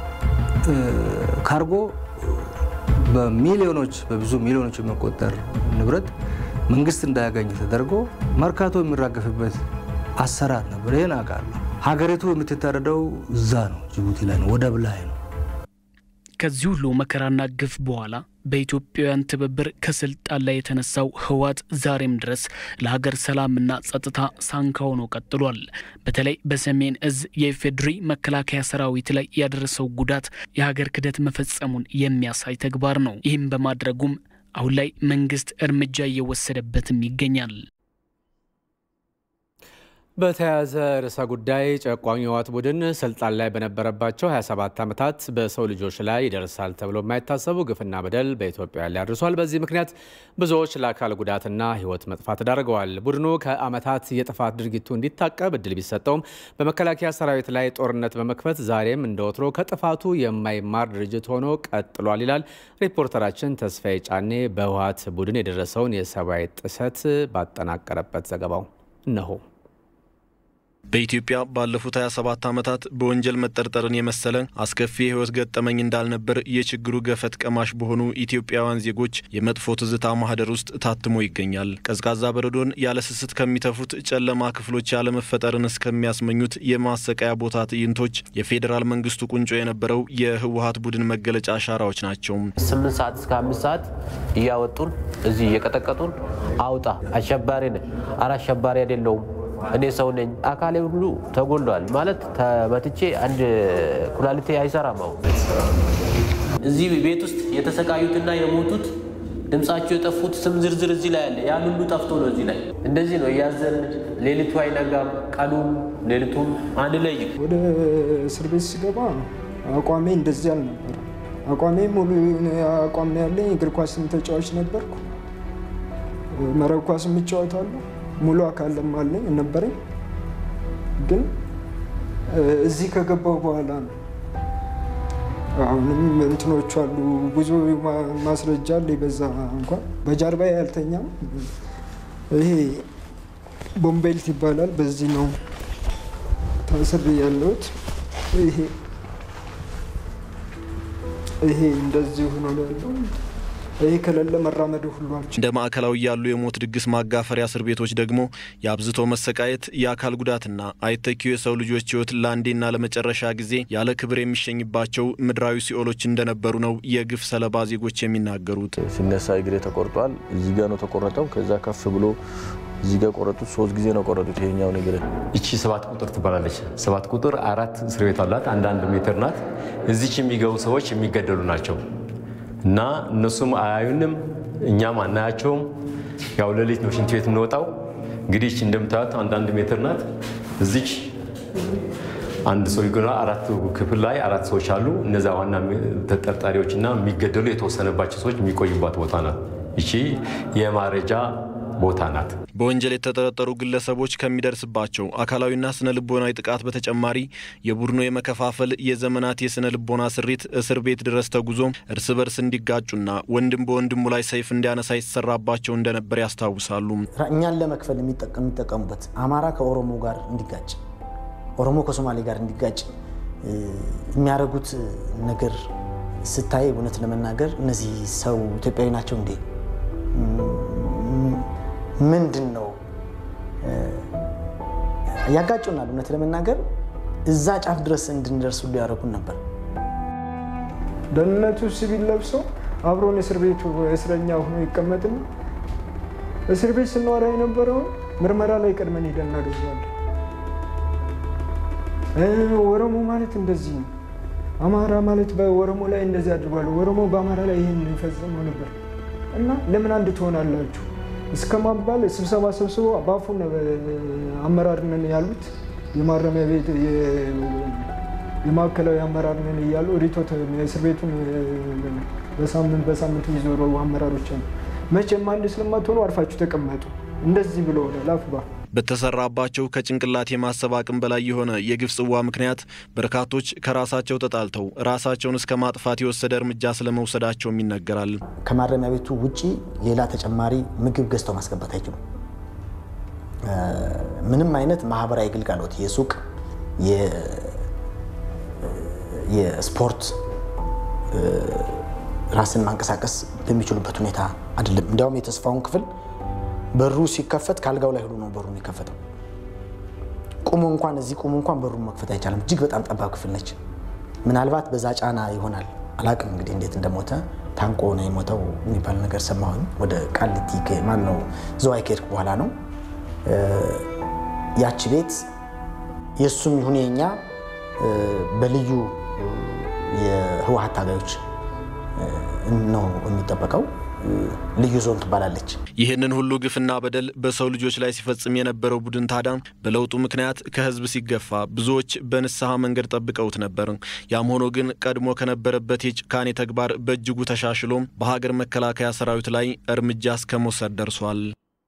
ካርጎ በሚሊዮኖች በብዙ ሚሊዮኖች የሚቆጠር ንብረት መንግስት እንዳያገኝ ተደርጎ መርካቶ የሚራገፍበት አሰራር ነበር። ይህን አውቃለሁ። ሀገሪቱ የምትታረደው እዛ ነው፣ ጅቡቲ ላይ ነው፣ ወደብ ላይ ነው። ከዚህ ሁሉ መከራና ግፍ በኋላ በኢትዮጵያውያን ትብብር ከስልጣን ላይ የተነሳው ህወሓት ዛሬም ድረስ ለሀገር ሰላምና ጸጥታ ሳንካ ሆኖ ቀጥሏል። በተለይ በሰሜን እዝ የኢፌዴሪ መከላከያ ሰራዊት ላይ ያደረሰው ጉዳት የሀገር ክህደት መፈጸሙን የሚያሳይ ተግባር ነው። ይህም በማድረጉም አሁን ላይ መንግስት እርምጃ እየወሰደበትም ይገኛል። በተያያዘ ርዕሰ ጉዳይ ጨቋኙ የህወሓት ቡድን ስልጣን ላይ በነበረባቸው 27 ዓመታት በሰው ልጆች ላይ ይደርሳል ተብሎ የማይታሰቡ ግፍና በደል በኢትዮጵያ ላይ አድርሷል። በዚህ ምክንያት ብዙዎች ለአካል ጉዳትና ህይወት መጥፋት ተዳርገዋል። ቡድኑ ከዓመታት የጥፋት ድርጊቱ እንዲታቀብ እድል ቢሰጠውም በመከላከያ ሰራዊት ላይ ጦርነት በመክፈት ዛሬም እንደ ወትሮ ከጥፋቱ የማይማር ድርጅት ሆኖ ቀጥሏል ይላል ሪፖርተራችን ተስፋዬ ጫኔ በህወሓት ቡድን የደረሰውን የሰብአዊ ጥሰት ባጠናቀረበት ዘገባው እነሆ። በኢትዮጵያ ባለፉት 27 ዓመታት በወንጀል መጠርጠርን የመሰለ አስከፊ የህይወት ገጠመኝ እንዳልነበር የችግሩ ገፈት ቀማሽ በሆኑ ኢትዮጵያውያን ዜጎች የመጥፎ ትዝታ ማህደር ውስጥ ታትሞ ይገኛል። ቀዝቃዛ በረዶን ያለ ስስት ከሚተፉት ጨለማ ክፍሎች ያለመፈጠርን እስከሚያስመኙት የማሰቃያ ቦታ ትዕይንቶች የፌዴራል መንግስቱ ቁንጮ የነበረው የህወሓት ቡድን መገለጫ አሻራዎች ናቸው። ስምንት ሰዓት እስከ አምስት ሰዓት እያወጡን እዚህ እየቀጠቀጡን አውጣ አሸባሪ ነህ፣ ኧረ አሸባሪ አይደለሁም እኔ ሰው ነኝ። አካሌ ሁሉ ተጎሏል ማለት ተመትቼ አንድ ኩላሊቴ አይሰራም። አሁን እዚህ ቤት ውስጥ የተሰቃዩትና የሞቱት ድምጻቸው የጠፉት ስም ዝርዝር እዚህ ላይ አለ። ያን ሁሉ ጠፍቶ ነው እዚህ ላይ እንደዚህ ነው እያዘን ሌሊቱ አይነጋም፣ ቀኑም ሌሊቱም አንድ ላይ ወደ እስር ቤት ሲገባ አቋሜ እንደዚህ አልነበረ። አቋሜ ሙሉ አቋም ነው ያለኝ። እግር ኳስም ተጫዋች ነበርኩ። መረብ ኳስም እጫወታለሁ። ሙሉ አካልም አለኝ ነበረኝ። ግን እዚህ ከገባሁ በኋላ ነው አሁንም እንትኖቹ አሉ። ብዙ ማስረጃ አለ። በዛ እንኳን በጀርባ ያልተኛም ይሄ ቦምቤልት ይባላል። በዚህ ነው ታስሬ ያለሁት። ይሄ ይሄ እንደዚህ ሆኖ ነው ያለው። ይሄ ከሌለ መራመድ ሁሉ አልችልም። እንደ ማዕከላዊ ያሉ የሞት ድግስ ማጋፈሪያ እስር ቤቶች ደግሞ የአብዝቶ መሰቃየት፣ የአካል ጉዳትና አይተኪው የሰው ልጆች ሕይወት ለአንዴና ለመጨረሻ ጊዜ ያለ ክብር የሚሸኝባቸው ምድራዊ ሲኦሎች እንደነበሩ ነው የግፍ ሰለባ ዜጎች የሚናገሩት። ሲነሳ እግሬ ተቆርጧል። እዚህ ጋር ነው ተቆረጠው። ከዛ ከፍ ብሎ እዚህ ጋር ቆረጡት። ሶስት ጊዜ ነው ቆረጡት። ይሄኛው ነገር ይቺ ሰባት ቁጥር ትባላለች። ሰባት ቁጥር አራት እስር ቤት አላት። አንዳንድ ሜትር ናት። እዚች የሚገቡ ሰዎች የሚገደሉ ናቸው እና እነሱም አያዩንም፣ እኛም አናያቸውም። ያው ሌሊት ነው ሽንት ቤት የምንወጣው። እንግዲህ ይቺ እንደምታዩት አንዳንድ ሜትር ናት። እዚች አንድ ሰው ይጎና አራት ክፍል ላይ አራት ሰዎች አሉ። እነዛ ዋና ተጠርጣሪዎችና የሚገደሉ የተወሰነባቸው ሰዎች የሚቆዩባት ቦታ ናት። ይቺ የማረጃ ቦታ ናት። በወንጀል የተጠረጠሩ ግለሰቦች ከሚደርስባቸው አካላዊና ስነ ልቦናዊ ጥቃት በተጨማሪ የቡድኑ የመከፋፈል የዘመናት የስነ ልቦና ስሪት እስር ቤት ድረስ ተጉዞ እርስ በርስ እንዲጋጩና ወንድም በወንድሙ ላይ ሰይፍ እንዲያነሳ ይሰራባቸው እንደነበር ያስታውሳሉ። እኛን ለመክፈል የሚጠቀሙበት አማራ ከኦሮሞ ጋር እንዲጋጭ፣ ኦሮሞ ከሶማሌ ጋር እንዲጋጭ የሚያደርጉት ነገር ስታይ እውነት ለመናገር እነዚህ ሰው ኢትዮጵያዊ ናቸው እንዴ? ምንድን ነው ያጋጩናል። እውነት ለመናገር እዛ ጫፍ ድረስ እንድንደርሱ ሊያደርጉን ነበር። ደህንነቱ ሲቪል ለብሶ አብሮን እስር ቤቱ እስረኛ ሆኖ ይቀመጥና እስር ቤት ስንወራ የነበረውን ምርመራ ላይ ቀድመን ሄደን እናገዛለን። ኦሮሞ ማለት እንደዚህ ነው፣ አማራ ማለት በኦሮሞ ላይ እንደዚህ አድርጓል፣ ኦሮሞ በአማራ ላይ ይህን ይፈጽመው ነበር እና ለምን አንድ ትሆናላችሁ እስከ ማባል ስብሰባ ሰብስቦ በአፉ አመራር ነን ያሉት የማረሚያ ቤት የማዕከላዊ አመራር ነን እያሉ ሪቶት እስር ቤቱን በሳምንት በሳምንት የሚዞሩ አመራሮች አሉ። መቼም አንድ ስለማትሆኑ አርፋችሁ ተቀመጡ እንደዚህ ብሎ ላፍ በተሰራባቸው ከጭንቅላት የማሰብ አቅም በላይ የሆነ የግፍ ጽዋ ምክንያት በርካቶች ከራሳቸው ተጣልተው ራሳቸውን እስከ ማጥፋት የወሰደ እርምጃ ስለመውሰዳቸውም ይነገራል። ከማረሚያ ቤቱ ውጪ ሌላ ተጨማሪ ምግብ ገዝተው ማስገባት አይችሉም። ምንም አይነት ማህበራዊ ግልጋሎት የሱቅ፣ የስፖርት ራስን ማንቀሳቀስ በሚችሉበት ሁኔታ አይደለም። እንዲያውም የተስፋውን ክፍል በሩ ሲከፈት ከአልጋው ላይ ሁሉ ነው በሩ የሚከፈተው። ቁሙ እንኳን እዚህ ቁሙ እንኳን በሩ መክፈት አይቻልም። እጅግ በጣም ጠባብ ክፍል ነች። ምናልባት በዛ ጫና ይሆናል አላቅም እንግዲህ እንዴት እንደሞተ ታንቆ ነው የሞተው የሚባል ነገር ሰማሁኝ። ወደ ቃሊቲ ማን ነው ዘዋይ ከሄድኩ በኋላ ነው። ያቺ ቤት የእሱም ይሁን የኛ በልዩ የህወሀት ታጋዮች ነው የሚጠበቀው። ልዩ ዞን ትባላለች። ይህንን ሁሉ ግፍና በደል በሰው ልጆች ላይ ሲፈጽም የነበረው ቡድን ታዲያ በለውጡ ምክንያት ከህዝብ ሲገፋ ብዙዎች በንስሐ መንገድ ጠብቀውት ነበር። ያም ሆኖ ግን ቀድሞ ከነበረበት የጭካኔ ተግባር በእጅጉ ተሻሽሎ በሀገር መከላከያ ሰራዊት ላይ እርምጃ እስከ መውሰድ ደርሷል።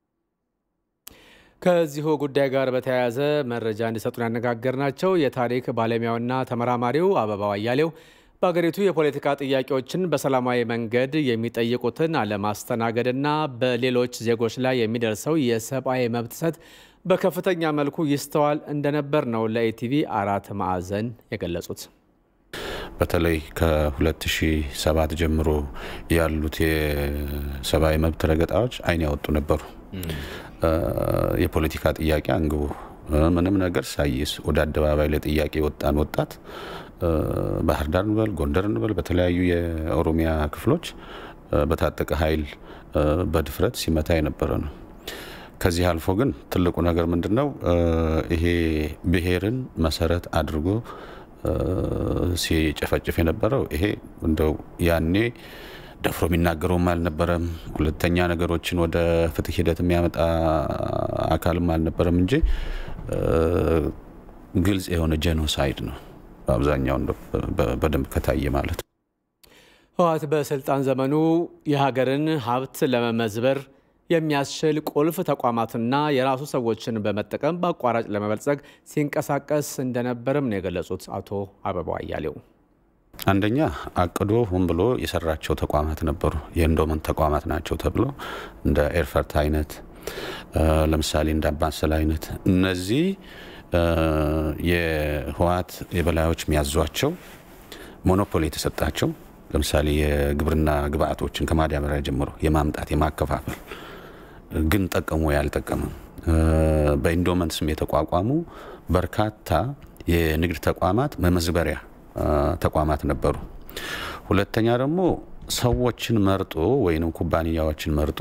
ከዚሁ ጉዳይ ጋር በተያያዘ መረጃ እንዲሰጡን ያነጋገርናቸው የታሪክ ባለሙያውና ተመራማሪው አበባው አያሌው በሀገሪቱ የፖለቲካ ጥያቄዎችን በሰላማዊ መንገድ የሚጠይቁትን አለማስተናገድና በሌሎች ዜጎች ላይ የሚደርሰው የሰብአዊ መብት ጥሰት በከፍተኛ መልኩ ይስተዋል እንደነበር ነው ለኢቲቪ አራት ማዕዘን የገለጹት። በተለይ ከ2007 ጀምሮ ያሉት የሰብአዊ መብት ረገጣዎች አይን ያወጡ ነበሩ። የፖለቲካ ጥያቄ አንግቦ ምንም ነገር ሳይስ ወደ አደባባይ ለጥያቄ ወጣን ወጣት ባህር ዳር እንበል ጎንደር እንበል በተለያዩ የኦሮሚያ ክፍሎች በታጠቀ ኃይል በድፍረት ሲመታ የነበረ ነው። ከዚህ አልፎ ግን ትልቁ ነገር ምንድን ነው? ይሄ ብሔርን መሰረት አድርጎ ሲጨፈጭፍ የነበረው ይሄ እንደው ያኔ ደፍሮ የሚናገረውም አልነበረም። ሁለተኛ ነገሮችን ወደ ፍትህ ሂደት የሚያመጣ አካልም አልነበረም እንጂ ግልጽ የሆነ ጄኖሳይድ ነው በአብዛኛው በደንብ ከታየ ማለት ነው። ህወሓት በስልጣን ዘመኑ የሀገርን ሀብት ለመመዝበር የሚያስችል ቁልፍ ተቋማትና የራሱ ሰዎችን በመጠቀም በአቋራጭ ለመበልጸግ ሲንቀሳቀስ እንደነበርም ነው የገለጹት አቶ አበባው አያሌው። አንደኛ አቅዶ ሆን ብሎ የሰራቸው ተቋማት ነበሩ። የኢንዶመንት ተቋማት ናቸው ተብሎ እንደ ኤርፈርት አይነት ለምሳሌ እንደ አምባሰል አይነት እነዚህ የህወሓት የበላዮች የሚያዟቸው ሞኖፖሊ የተሰጣቸው ለምሳሌ የግብርና ግብአቶችን ከማዳበሪያ ጀምሮ የማምጣት የማከፋፈል ግን ጠቀሙ ያልጠቀመም በኢንዶመንት ስም የተቋቋሙ በርካታ የንግድ ተቋማት መመዝበሪያ ተቋማት ነበሩ። ሁለተኛ ደግሞ ሰዎችን መርጦ ወይም ኩባንያዎችን መርጦ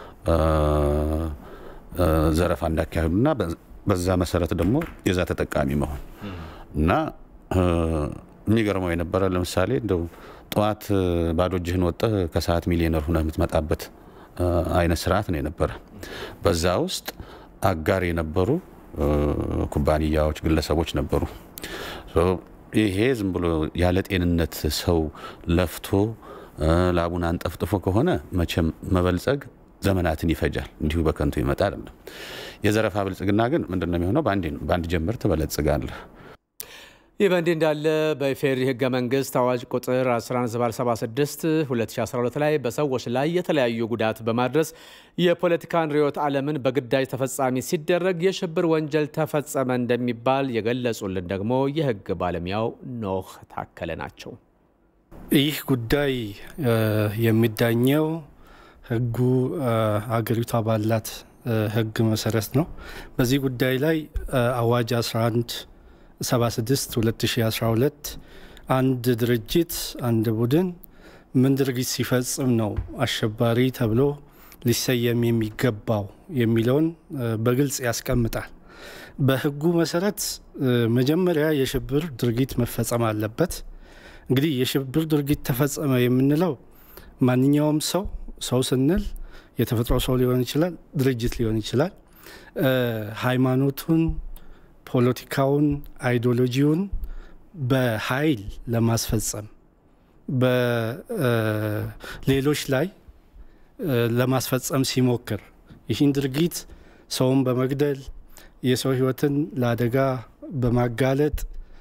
ዘረፋ እንዳካሄዱና በዛ መሰረት ደግሞ የዛ ተጠቃሚ መሆን እና የሚገርመው የነበረ ለምሳሌ እንደው ጠዋት ባዶ እጅህን ወጥተህ ከሰዓት ሚሊዮነር ሁነህ የምትመጣበት አይነት ስርዓት ነው የነበረ። በዛ ውስጥ አጋር የነበሩ ኩባንያዎች፣ ግለሰቦች ነበሩ። ይሄ ዝም ብሎ ያለ ጤንነት ሰው ለፍቶ ላቡን አንጠፍጥፎ ከሆነ መቼም መበልጸግ ዘመናትን ይፈጃል። እንዲሁ በከንቱ ይመጣ አይደለም። የዘረፋ ብልጽግና ግን ምንድነው የሚሆነው? በአንድ ጀምር ትበለጽጋለህ። ይህ በእንዲህ እንዳለ በኢፌዴሪ ህገ መንግስት አዋጅ ቁጥር 1176 2012 ላይ በሰዎች ላይ የተለያዩ ጉዳት በማድረስ የፖለቲካን ርዕዮተ ዓለምን በግዳጅ ተፈጻሚ ሲደረግ የሽብር ወንጀል ተፈጸመ እንደሚባል የገለጹልን ደግሞ የህግ ባለሙያው ኖህ ታከለ ናቸው። ይህ ጉዳይ የሚዳኘው ህጉ አገሪቷ ባላት ህግ መሰረት ነው። በዚህ ጉዳይ ላይ አዋጅ 11 76 2012 አንድ ድርጅት አንድ ቡድን ምን ድርጊት ሲፈጽም ነው አሸባሪ ተብሎ ሊሰየም የሚገባው የሚለውን በግልጽ ያስቀምጣል። በህጉ መሰረት መጀመሪያ የሽብር ድርጊት መፈጸም አለበት። እንግዲህ የሽብር ድርጊት ተፈጸመ የምንለው ማንኛውም ሰው ሰው ስንል የተፈጥሮ ሰው ሊሆን ይችላል፣ ድርጅት ሊሆን ይችላል። ሃይማኖቱን ፖለቲካውን፣ አይዲዮሎጂውን በኃይል ለማስፈጸም በሌሎች ላይ ለማስፈጸም ሲሞክር ይህን ድርጊት ሰውን በመግደል የሰው ህይወትን ለአደጋ በማጋለጥ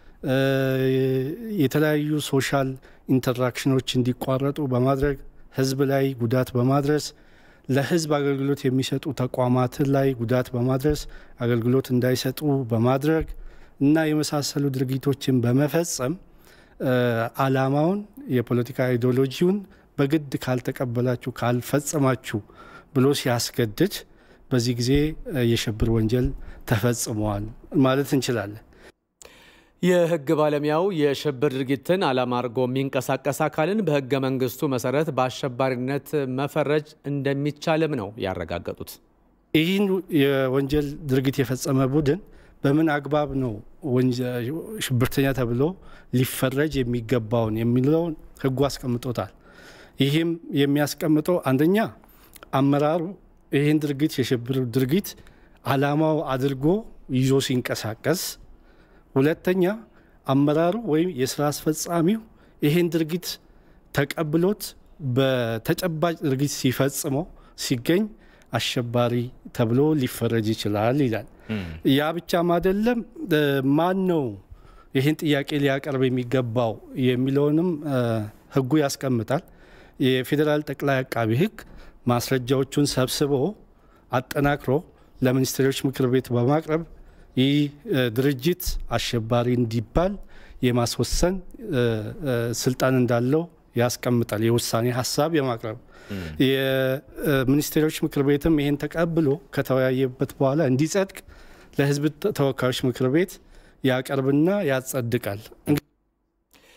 የተለያዩ ሶሻል ኢንተራክሽኖች እንዲቋረጡ በማድረግ ህዝብ ላይ ጉዳት በማድረስ ለህዝብ አገልግሎት የሚሰጡ ተቋማትን ላይ ጉዳት በማድረስ አገልግሎት እንዳይሰጡ በማድረግ እና የመሳሰሉ ድርጊቶችን በመፈጸም አላማውን የፖለቲካ አይዲዮሎጂውን በግድ ካልተቀበላችሁ ካልፈጸማችሁ ብሎ ሲያስገድድ በዚህ ጊዜ የሽብር ወንጀል ተፈጽመዋል ማለት እንችላለን። የህግ ባለሙያው የሽብር ድርጊትን ዓላማ አድርጎ የሚንቀሳቀስ አካልን በህገ መንግስቱ መሰረት በአሸባሪነት መፈረጅ እንደሚቻልም ነው ያረጋገጡት። ይህን የወንጀል ድርጊት የፈጸመ ቡድን በምን አግባብ ነው ሽብርተኛ ተብሎ ሊፈረጅ የሚገባውን የሚለውን ህጉ አስቀምጦታል። ይህም የሚያስቀምጠው አንደኛ አመራሩ ይህን ድርጊት የሽብር ድርጊት ዓላማው አድርጎ ይዞ ሲንቀሳቀስ ሁለተኛ አመራሩ ወይም የስራ አስፈጻሚው ይህን ድርጊት ተቀብሎት በተጨባጭ ድርጊት ሲፈጽመው ሲገኝ አሸባሪ ተብሎ ሊፈረጅ ይችላል ይላል። ያ ብቻም አይደለም፣ ማን ነው ይህን ጥያቄ ሊያቀርብ የሚገባው የሚለውንም ህጉ ያስቀምጣል። የፌዴራል ጠቅላይ አቃቢ ህግ ማስረጃዎቹን ሰብስቦ አጠናክሮ ለሚኒስትሮች ምክር ቤት በማቅረብ ይህ ድርጅት አሸባሪ እንዲባል የማስወሰን ስልጣን እንዳለው ያስቀምጣል። የውሳኔ ሀሳብ የማቅረብ የሚኒስቴሮች ምክር ቤትም ይሄን ተቀብሎ ከተወያየበት በኋላ እንዲጸድቅ ለህዝብ ተወካዮች ምክር ቤት ያቀርብና ያጸድቃል።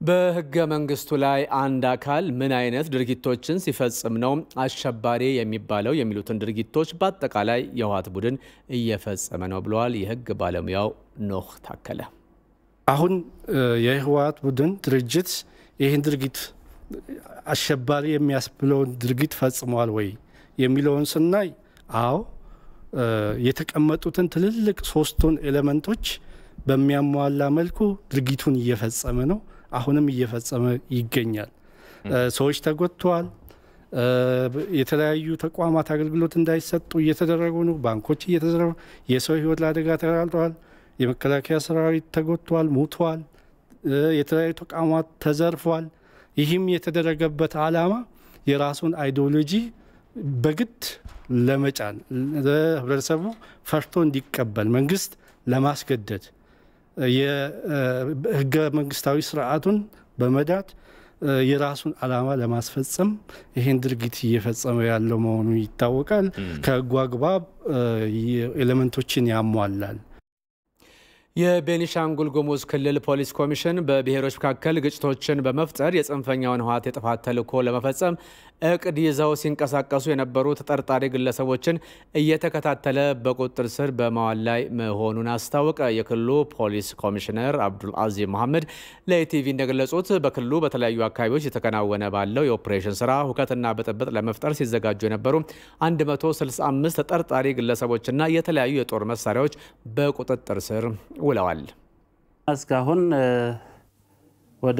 በህገ መንግስቱ ላይ አንድ አካል ምን አይነት ድርጊቶችን ሲፈጽም ነው አሸባሪ የሚባለው የሚሉትን ድርጊቶች በአጠቃላይ የህወሓት ቡድን እየፈጸመ ነው ብለዋል የህግ ባለሙያው ኖህ ታከለ። አሁን የህወሓት ቡድን ድርጅት ይህን ድርጊት አሸባሪ የሚያስብለውን ድርጊት ፈጽሟል ወይ የሚለውን ስናይ አዎ የተቀመጡትን ትልልቅ ሶስቱን ኤሌመንቶች በሚያሟላ መልኩ ድርጊቱን እየፈጸመ ነው። አሁንም እየፈጸመ ይገኛል። ሰዎች ተጎድተዋል። የተለያዩ ተቋማት አገልግሎት እንዳይሰጡ እየተደረጉ ነው። ባንኮች እየተዘረፉ፣ የሰው ህይወት ለአደጋ ተጋልጠዋል። የመከላከያ ሰራዊት ተጎድተዋል፣ ሙቷል። የተለያዩ ተቋማት ተዘርፏል። ይህም የተደረገበት ዓላማ የራሱን አይዲዮሎጂ በግድ ለመጫን ህብረተሰቡ ፈርቶ እንዲቀበል መንግስት ለማስገደድ የህገ መንግስታዊ ስርዓቱን በመዳት የራሱን ዓላማ ለማስፈጸም ይህን ድርጊት እየፈጸመ ያለው መሆኑ ይታወቃል። ከህጉ አግባብ ኤሌመንቶችን ያሟላል። የቤኒሻንጉል ጉሙዝ ክልል ፖሊስ ኮሚሽን በብሔሮች መካከል ግጭቶችን በመፍጠር የጽንፈኛውን ህወሓት የጥፋት ተልዕኮ ለመፈጸም እቅድ ይዘው ሲንቀሳቀሱ የነበሩ ተጠርጣሪ ግለሰቦችን እየተከታተለ በቁጥጥር ስር በማዋል ላይ መሆኑን አስታወቀ። የክልሉ ፖሊስ ኮሚሽነር አብዱል አዚም መሐመድ ለኢቲቪ እንደገለጹት በክልሉ በተለያዩ አካባቢዎች የተከናወነ ባለው የኦፕሬሽን ስራ ሁከትና ብጥብጥ ለመፍጠር ሲዘጋጁ የነበሩ 165 ተጠርጣሪ ግለሰቦችና የተለያዩ የጦር መሳሪያዎች በቁጥጥር ስር ውለዋል። እስካሁን ወደ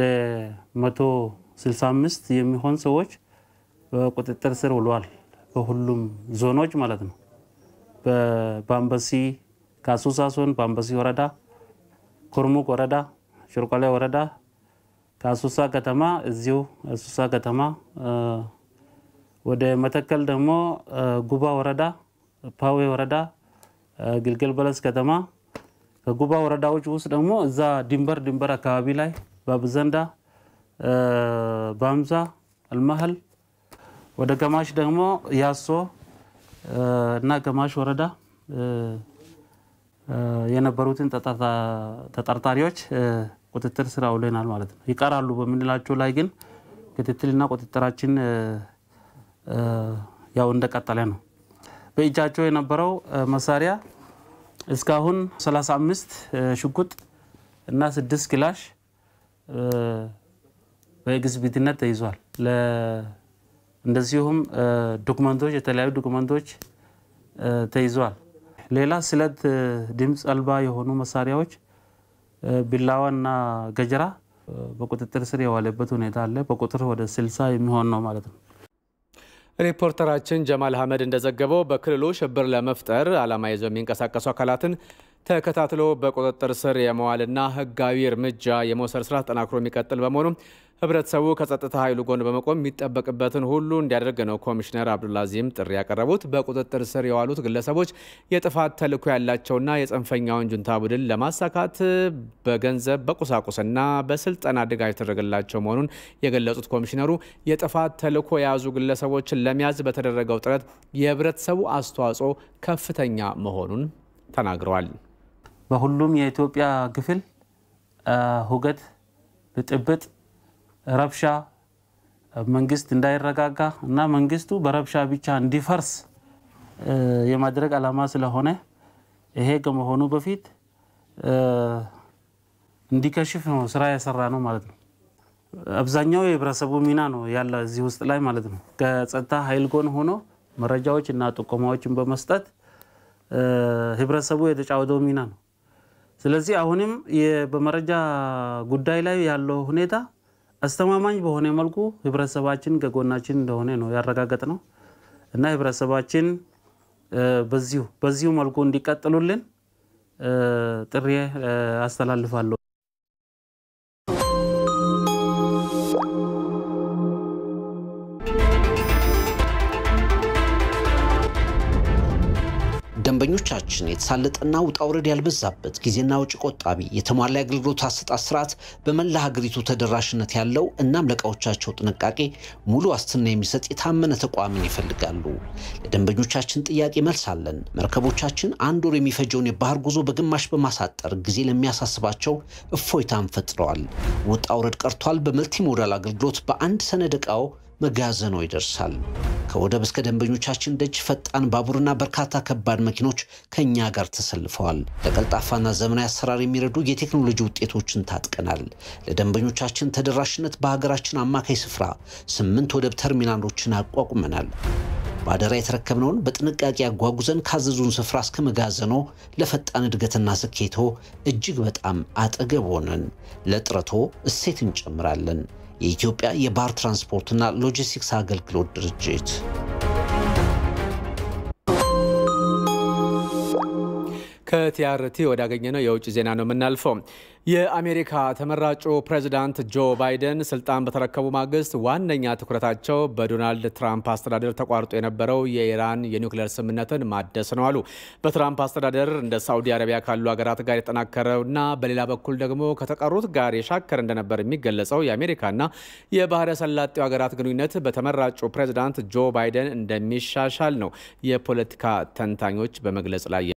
165 የሚሆን ሰዎች በቁጥጥር ስር ውለዋል። በሁሉም ዞኖች ማለት ነው። በአምበሲ ከአሶሳ ዞን በአምበሲ ወረዳ፣ ኩርሙክ ወረዳ፣ ሽርቆሌ ወረዳ፣ ከአሶሳ ከተማ እዚሁ አሶሳ ከተማ ወደ መተከል ደግሞ ጉባ ወረዳ፣ ፓዌ ወረዳ፣ ግልገል በለስ ከተማ ከጉባ ወረዳዎች ውስጥ ደግሞ እዛ ድንበር ድንበር አካባቢ ላይ በብዘንዳ፣ በአምዛ፣ አልማህል ወደ ገማሽ ደግሞ ያሶ እና ገማሽ ወረዳ የነበሩትን ተጠርጣሪዎች ቁጥጥር ስር አውለናል ማለት ነው። ይቀራሉ በምንላቸው ላይ ግን ክትትልና ቁጥጥራችን ያው እንደቀጠለ ነው። በእጃቸው የነበረው መሳሪያ እስካሁን 35 ሽጉጥ እና ስድስት ክላሽ በኤግዚቢትነት ተይዟል። እንደዚሁም ዶክመንቶች የተለያዩ ዶክመንቶች ተይዟል። ሌላ ስለት ድምፅ አልባ የሆኑ መሳሪያዎች ቢላዋና ገጀራ በቁጥጥር ስር የዋለበት ሁኔታ አለ። በቁጥር ወደ ስልሳ የሚሆን ነው ማለት ነው። ሪፖርተራችን ጀማል አህመድ እንደዘገበው በክልሉ ሽብር ለመፍጠር ዓላማ ይዘው የሚንቀሳቀሱ አካላትን ተከታትሎ በቁጥጥር ስር የመዋልና ሕጋዊ እርምጃ የመውሰድ ስራ ተጠናክሮ የሚቀጥል በመሆኑ ህብረተሰቡ ከጸጥታ ኃይሉ ጎን በመቆም የሚጠበቅበትን ሁሉ እንዲያደርግ ነው ኮሚሽነር አብዱልአዚም ጥሪ ያቀረቡት። በቁጥጥር ስር የዋሉት ግለሰቦች የጥፋት ተልዕኮ ያላቸውና የጽንፈኛውን ጁንታ ቡድን ለማሳካት በገንዘብ በቁሳቁስና በስልጠና ድጋፍ የተደረገላቸው መሆኑን የገለጹት ኮሚሽነሩ የጥፋት ተልዕኮ የያዙ ግለሰቦችን ለመያዝ በተደረገው ጥረት የህብረተሰቡ አስተዋጽኦ ከፍተኛ መሆኑን ተናግረዋል። በሁሉም የኢትዮጵያ ክፍል ሁከት፣ ብጥብጥ ረብሻ መንግስት እንዳይረጋጋ እና መንግስቱ በረብሻ ብቻ እንዲፈርስ የማድረግ ዓላማ ስለሆነ ይሄ ከመሆኑ በፊት እንዲከሽፍ ነው ስራ የሰራ ነው ማለት ነው። አብዛኛው የህብረተሰቡ ሚና ነው ያለ እዚህ ውስጥ ላይ ማለት ነው። ከጸጥታ ኃይል ጎን ሆኖ መረጃዎች እና ጥቆማዎችን በመስጠት ህብረተሰቡ የተጫወተው ሚና ነው። ስለዚህ አሁንም በመረጃ ጉዳይ ላይ ያለው ሁኔታ አስተማማኝ በሆነ መልኩ ህብረተሰባችን ከጎናችን እንደሆነ ነው ያረጋገጥ ነው እና ህብረተሰባችን በዚሁ በዚሁ መልኩ እንዲቀጥሉልን ጥሪ አስተላልፋለሁ። ለደንበኞቻችን የተሳለጠና ውጣ ውረድ ያልበዛበት ጊዜና ውጭ ቆጣቢ የተሟላ የአገልግሎት አሰጣጥ ስርዓት በመላ ሀገሪቱ ተደራሽነት ያለው እናም ለእቃዎቻቸው ጥንቃቄ ሙሉ ዋስትና የሚሰጥ የታመነ ተቋምን ይፈልጋሉ። ለደንበኞቻችን ጥያቄ መልስ አለን። መርከቦቻችን አንድ ወር የሚፈጀውን የባህር ጉዞ በግማሽ በማሳጠር ጊዜ ለሚያሳስባቸው እፎይታን ፈጥረዋል። ውጣ ውረድ ቀርቷል። በመልቲሞዳል አገልግሎት በአንድ ሰነድ ዕቃው መጋዘኖ ይደርሳል። ከወደብ እስከ ደንበኞቻችን ደጅ ፈጣን ባቡርና በርካታ ከባድ መኪኖች ከእኛ ጋር ተሰልፈዋል። ለቀልጣፋና ዘመናዊ አሰራር የሚረዱ የቴክኖሎጂ ውጤቶችን ታጥቀናል። ለደንበኞቻችን ተደራሽነት በሀገራችን አማካይ ስፍራ ስምንት ወደብ ተርሚናሎችን አቋቁመናል። በአደራ የተረከብነውን በጥንቃቄ አጓጉዘን ካዘዙን ስፍራ እስከ መጋዘኖ ለፈጣን እድገትና ስኬቶ እጅግ በጣም አጠገብ ሆነን ለጥረቶ እሴት እንጨምራለን። የኢትዮጵያ የባህር ትራንስፖርትና ሎጂስቲክስ አገልግሎት ድርጅት ከቲአርቲ ወዳገኘነው የውጭ ዜና ነው የምናልፈው። የአሜሪካ ተመራጩ ፕሬዚዳንት ጆ ባይደን ስልጣን በተረከቡ ማግስት ዋነኛ ትኩረታቸው በዶናልድ ትራምፕ አስተዳደር ተቋርጦ የነበረው የኢራን የኒውክሌር ስምምነትን ማደስ ነው አሉ። በትራምፕ አስተዳደር እንደ ሳዑዲ አረቢያ ካሉ ሀገራት ጋር የተጠናከረውና በሌላ በኩል ደግሞ ከተቀሩት ጋር የሻከረ እንደነበር የሚገለጸው የአሜሪካና የባህረ ሰላጤው ሀገራት ግንኙነት በተመራጩ ፕሬዚዳንት ጆ ባይደን እንደሚሻሻል ነው የፖለቲካ ተንታኞች በመግለጽ ላይ